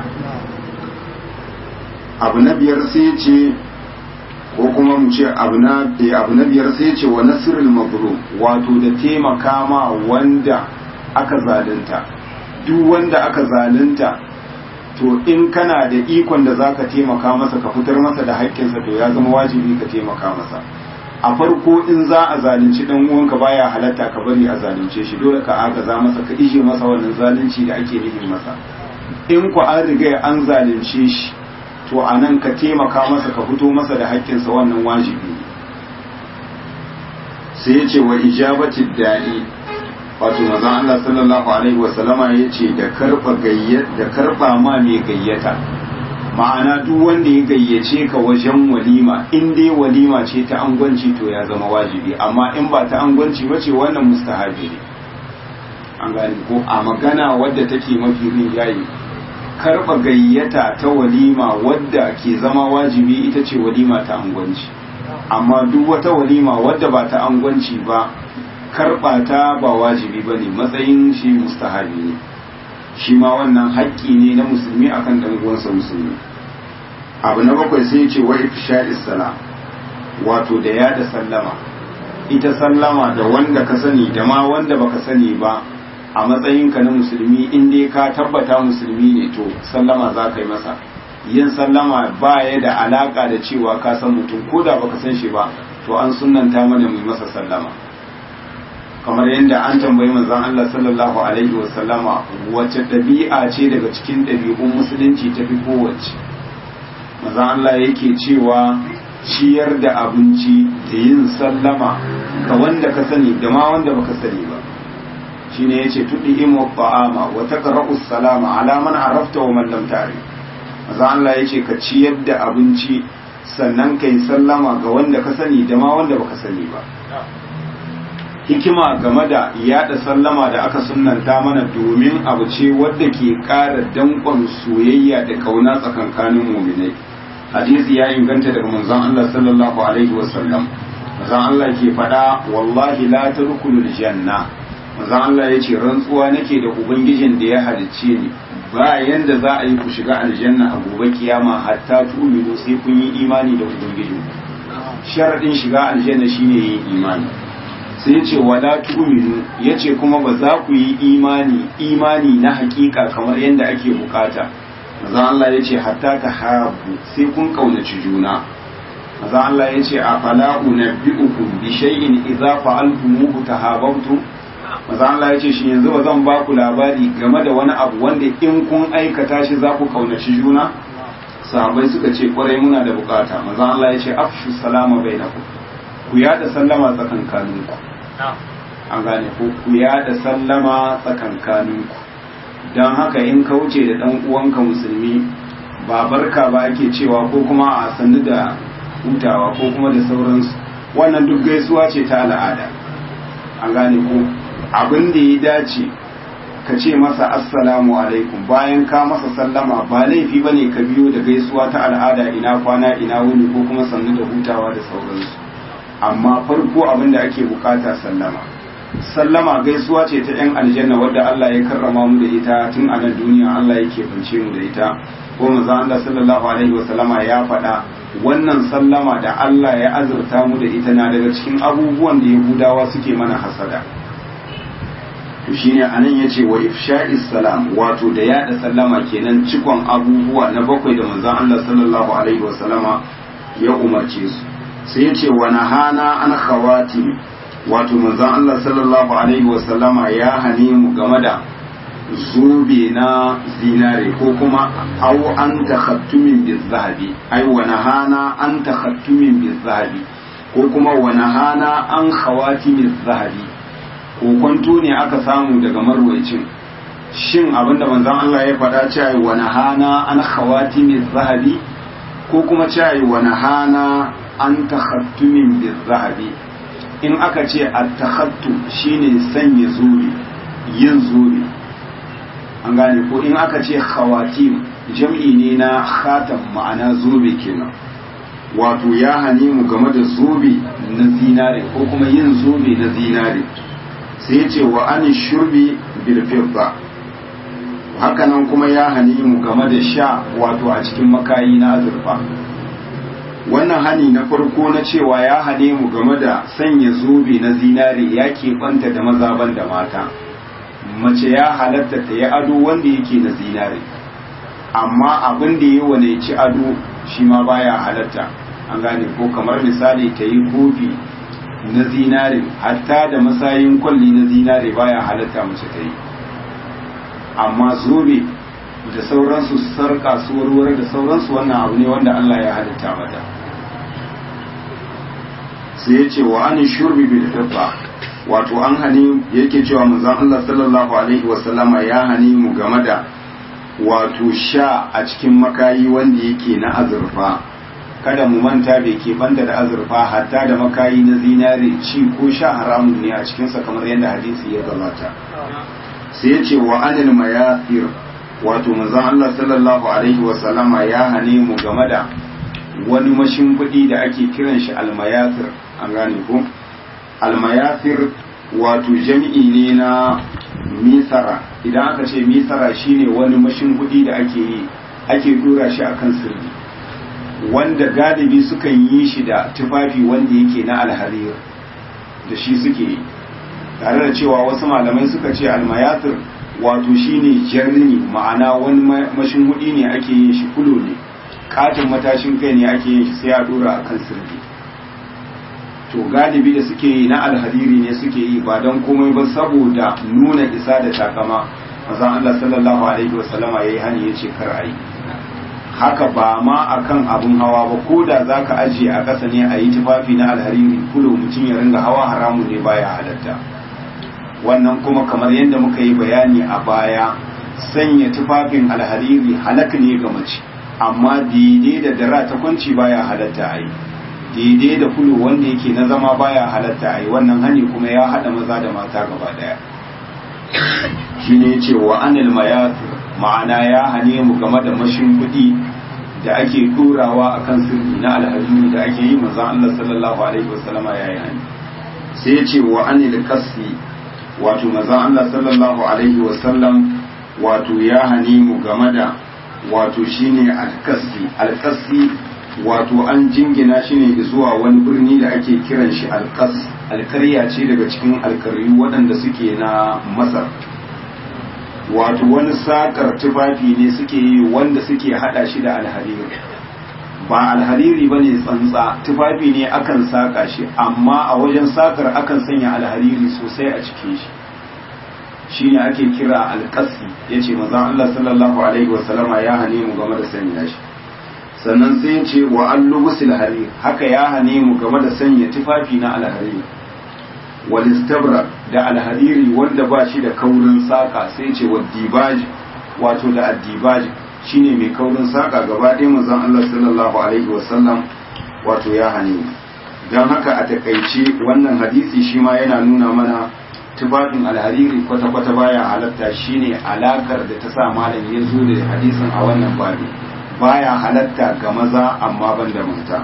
abu na biyar sai ce ko kuma mu ce abu na abu na biyar sai ce wa nasrul mazlum wato da taimaka ma wanda aka zalunta duk wanda aka zalunta to in kana da ikon da zaka taimaka masa ka fitar masa da haƙƙinsa to ya zama wajibi ka taimaka masa a farko in za a zalunci dan uwanka baya halatta ka bari a zalunce shi dole ka agaza masa ka ije masa wannan zalunci da ake nufi masa in ku an riga an zalunce shi to a nan ka taimaka masa ka fito masa da haƙƙinsa wannan wajibi sai ya ce wa ijabati da'i wato mazan Allah sallallahu alaihi wa sallama ya ce da karba da karba ma mai gayyata ma'ana duk wanda ya gayyace ka wajen walima in dai walima ce ta angwanci to ya zama wajibi amma in ba ta angwanci ba ce wannan mustahabi ne an gane ko a magana wadda take mafi rinjaye karba gayyata ta walima wadda ke zama wajibi ita ce walima ta angwanci amma duk wata walima wadda ba ta angwanci ba karɓa ta ba wajibi ba ne matsayin shi mustahabi ne shi ma wannan haƙƙi ne na musulmi akan ɗan uwansa musulmi abu na bakwai sai ce wa ifsha'is salam wato da yada sallama ita sallama da wanda ka sani da ma wanda baka sani ba a matsayinka na musulmi in dai ka tabbata musulmi ne to sallama za ka yi masa yin sallama ba ya da alaka da cewa ka san mutum ko da baka san shi ba to an sunanta mana mu masa sallama kamar yadda an tambayi manzon Allah sallallahu alaihi wasallama wace ɗabi'a ce daga cikin ɗabi'un musulunci ta fi kowace manzon Allah yake cewa ciyar da abinci da yin sallama ga wanda ka sani da ma wanda baka sani ba shine yace tudi imu ta'ama wa taqra'u salama ala man arafta wa man lam ta'rif manzon Allah yace ka ciyar da abinci sannan kai sallama ga wanda ka sani da ma wanda baka sani ba hikima game da yada sallama da aka sunanta mana domin abu ce wadda ke ƙara danƙon soyayya da ƙauna tsakankanin muminai hadisi ya inganta daga manzon Allah sallallahu alaihi wasallam manzon Allah ke faɗa wallahi la tadkhulul janna manzon Allah yace rantsuwa nake da ubangijin da ya halicce ni ba yanda za a yi ku shiga aljanna a gobe kiyama hatta tu'minu sai kun yi imani da ubangijin sharadin shiga aljanna shine yin imani sai ce wala tu'minu yace kuma ba za ku yi imani imani na hakika kamar yadda ake bukata maza Allah yace hatta ta habu sai kun kaunaci juna maza Allah yace a fala unabbiukum bi shay'in idza fa'altumuhu tahabbtum maza Allah yace shi yanzu ba zan ba ku labari game da wani abu wanda in kun aikata shi za ku kaunaci juna sahabbai suka ce kwarai muna da bukata maza Allah yace afshu salama bainakum ku yada sallama tsakankaninku an gane ko ku yada sallama tsakankaninku don haka in ka wuce da dan uwanka musulmi ba barka ba ake cewa ko kuma a sannu da hutawa ko kuma da sauransu wannan duk gaisuwa ce ta al'ada an gane ko abin da ya dace ka ce masa assalamu alaikum bayan ka masa sallama ba laifi bane ka biyo da gaisuwa ta al'ada ina kwana ina wuni ko kuma sannu da hutawa da sauransu amma farko abin da ake bukata sallama sallama gaisuwa ce ta yan aljanna wadda Allah ya karrama mu da ita tun a nan duniya Allah yake bance mu da ita ko manzo Allah sallallahu alaihi wasallama ya faɗa wannan sallama da Allah ya azurta mu da ita na daga cikin abubuwan da Yahudawa suke mana hasada to shine anan yace wa ifsha'is salam wato da yada sallama kenan cikon abubuwa na bakwai da manzo Allah sallallahu alaihi wasallama ya umarce su sai ya ce wa nahana an khawati wato manzon Allah sallallahu alaihi wasallama ya hane mu game da zobe na zinare ko kuma au an takhattumin bizahabi ai wa nahana an takhattumin bizahabi ko kuma wa nahana an khawati bizahabi ko kwanto ne aka samu daga marwayacin shin abinda manzon Allah ya faɗa cewa wa nahana an khawati bizahabi ko kuma cewa wa nahana an takhattumin bizahabi in aka ce at-takhattum shine sanya zobe yin zobe an gane ko in aka ce khawatim jam'i ne na khatam ma'ana zobe kenan wato ya hane mu game da zobe na zinare ko kuma yin zobe na zinare sai ce wa an shurbi bil fidda hakanan kuma ya hane mu game da sha wato a cikin makayi na azurfa wannan hani na farko na cewa ya hane mu game da sanya zobe na zinare ya keɓanta da mazaban da mata mace ya halatta ta yi ado wanda yake na zinare amma abin da ya wane ci ado shi ma baya halatta an gane ko kamar misali ta yi kofi na zinare hatta da masayin kwalli na zinare baya halatta mace ta yi amma zobe da sauransu sarka su warware da sauransu wannan abu ne wanda Allah ya halitta mata sai ya ce wa an shurbi bil fidda wato an hani yake cewa manzon Allah sallallahu alaihi wa sallama ya hani mu game da wato sha a cikin makayi wanda yake na azurfa kada mu manta bai ke banda da azurfa hatta da makayi na zinare ci ko sha haramun ne a cikinsa kamar yadda hadisi ya gabata sai ya ce wa anil mayasir wato manzon Allah sallallahu alaihi wa sallama ya hane mu game da wani mashimfiɗi da ake kiran shi almayasir an gane ko almayasir wato jami'i ne na misara idan aka ce misara shine wani mashimfiɗi da ake yi ake dora shi akan sirri wanda galibi sukan yi shi da tufafi wanda yake na alharir da shi suke yi tare da cewa wasu malamai suka ce almayatir wato shine jarni ma'ana wani mashin hudi ne ake yin shi kulo ne katin matashin kai ne ake yin shi sai a dora a kan sirri to galibi da suke yi na alhariri ne suke yi ba don komai ba saboda nuna isa da takama mazan Allah sallallahu alaihi wasallama yayi hani yace kar ayi haka ba ma akan abun hawa ba ko da zaka ajiye a ƙasa ne a yi tufafi na alhariri kulo mutum ya ringa hawa haramu ne baya halatta wannan kuma kamar yadda muka yi bayani a baya sanya tufafin alhariri halak ne ga mace amma daidai da dara ta kwanci baya halatta a yi daidai da kulu wanda yake na zama baya halatta a yi wannan hani kuma ya haɗa maza da mata gaba ɗaya shi ne ce wa anil mayatu ma'ana ya hane mu game da mashin kuɗi da ake ɗorawa a kan sirri na alhariri da ake yi manzan Allah sallallahu alaihi wasallama ya yi hani sai ce wa anil kasi wato manzan Allah sallallahu alaihi wasallam wato ya hane mu game da wato shine alkasi alkasi wato an jingina shi ne zuwa wani birni da ake kiran shi alkas alkarya ce daga cikin alkaryu waɗanda suke na masar wato wani sakar tufafi ne suke yi wanda suke hada shi da alhariri ba alhariri ba ne tsantsa tufafi ne akan saka shi amma a wajen sakar akan sanya alhariri sosai a cikin shi shi ne ake kira alkasi ya ce mazan Allah sallallahu Alaihi wasallama ya hane mu game da sanya shi sannan sai ya ce wa an lubusil hari haka ya hane mu game da sanya tufafi na alhariri walistabra da alhariri wanda ba shi da kaurin saka sai ce wa dibaji wato da addibaji shine mai kaurin saka gaba ɗaya mazan Allah sallallahu Alaihi wasallam wato ya hane mu don haka a takaice wannan hadisi shi ma yana nuna mana tufafin alhariri kwata-kwata baya halatta shine alakar da ta sa malam ya zo da hadisin a wannan babi baya halatta ga maza amma ban da mata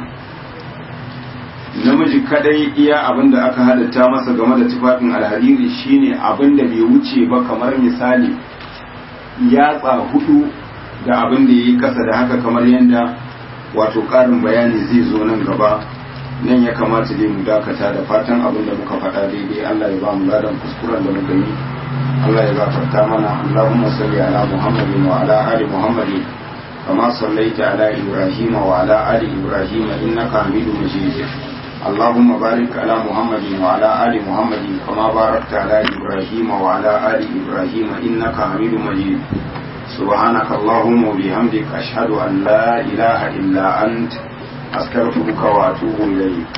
namiji kadai iya abin da aka halatta masa game da tufafin alhariri shine abin da bai wuce ba kamar misali yatsa hudu da abin da ya yi kasa da haka kamar yadda wato karin bayani zai zo nan gaba nan ya kamata dai mu dakata da fatan abin da muka faɗa daidai Allah ya ba mu ladan kuskuren da muka yi Allah ya gafarta mana Allahumma salli ala Muhammadin wa ala ali Muhammadin kama sallaita ala Ibrahim wa ala ali Ibrahim innaka Hamidum Majid اللهم بارك على محمد وعلى آل محمد كما باركت على إبراهيم وعلى آل إبراهيم إنك حميد مجيد سبحانك اللهم وبحمدك أشهد أن لا إله إلا أنت أستغفرك وأتوب إليك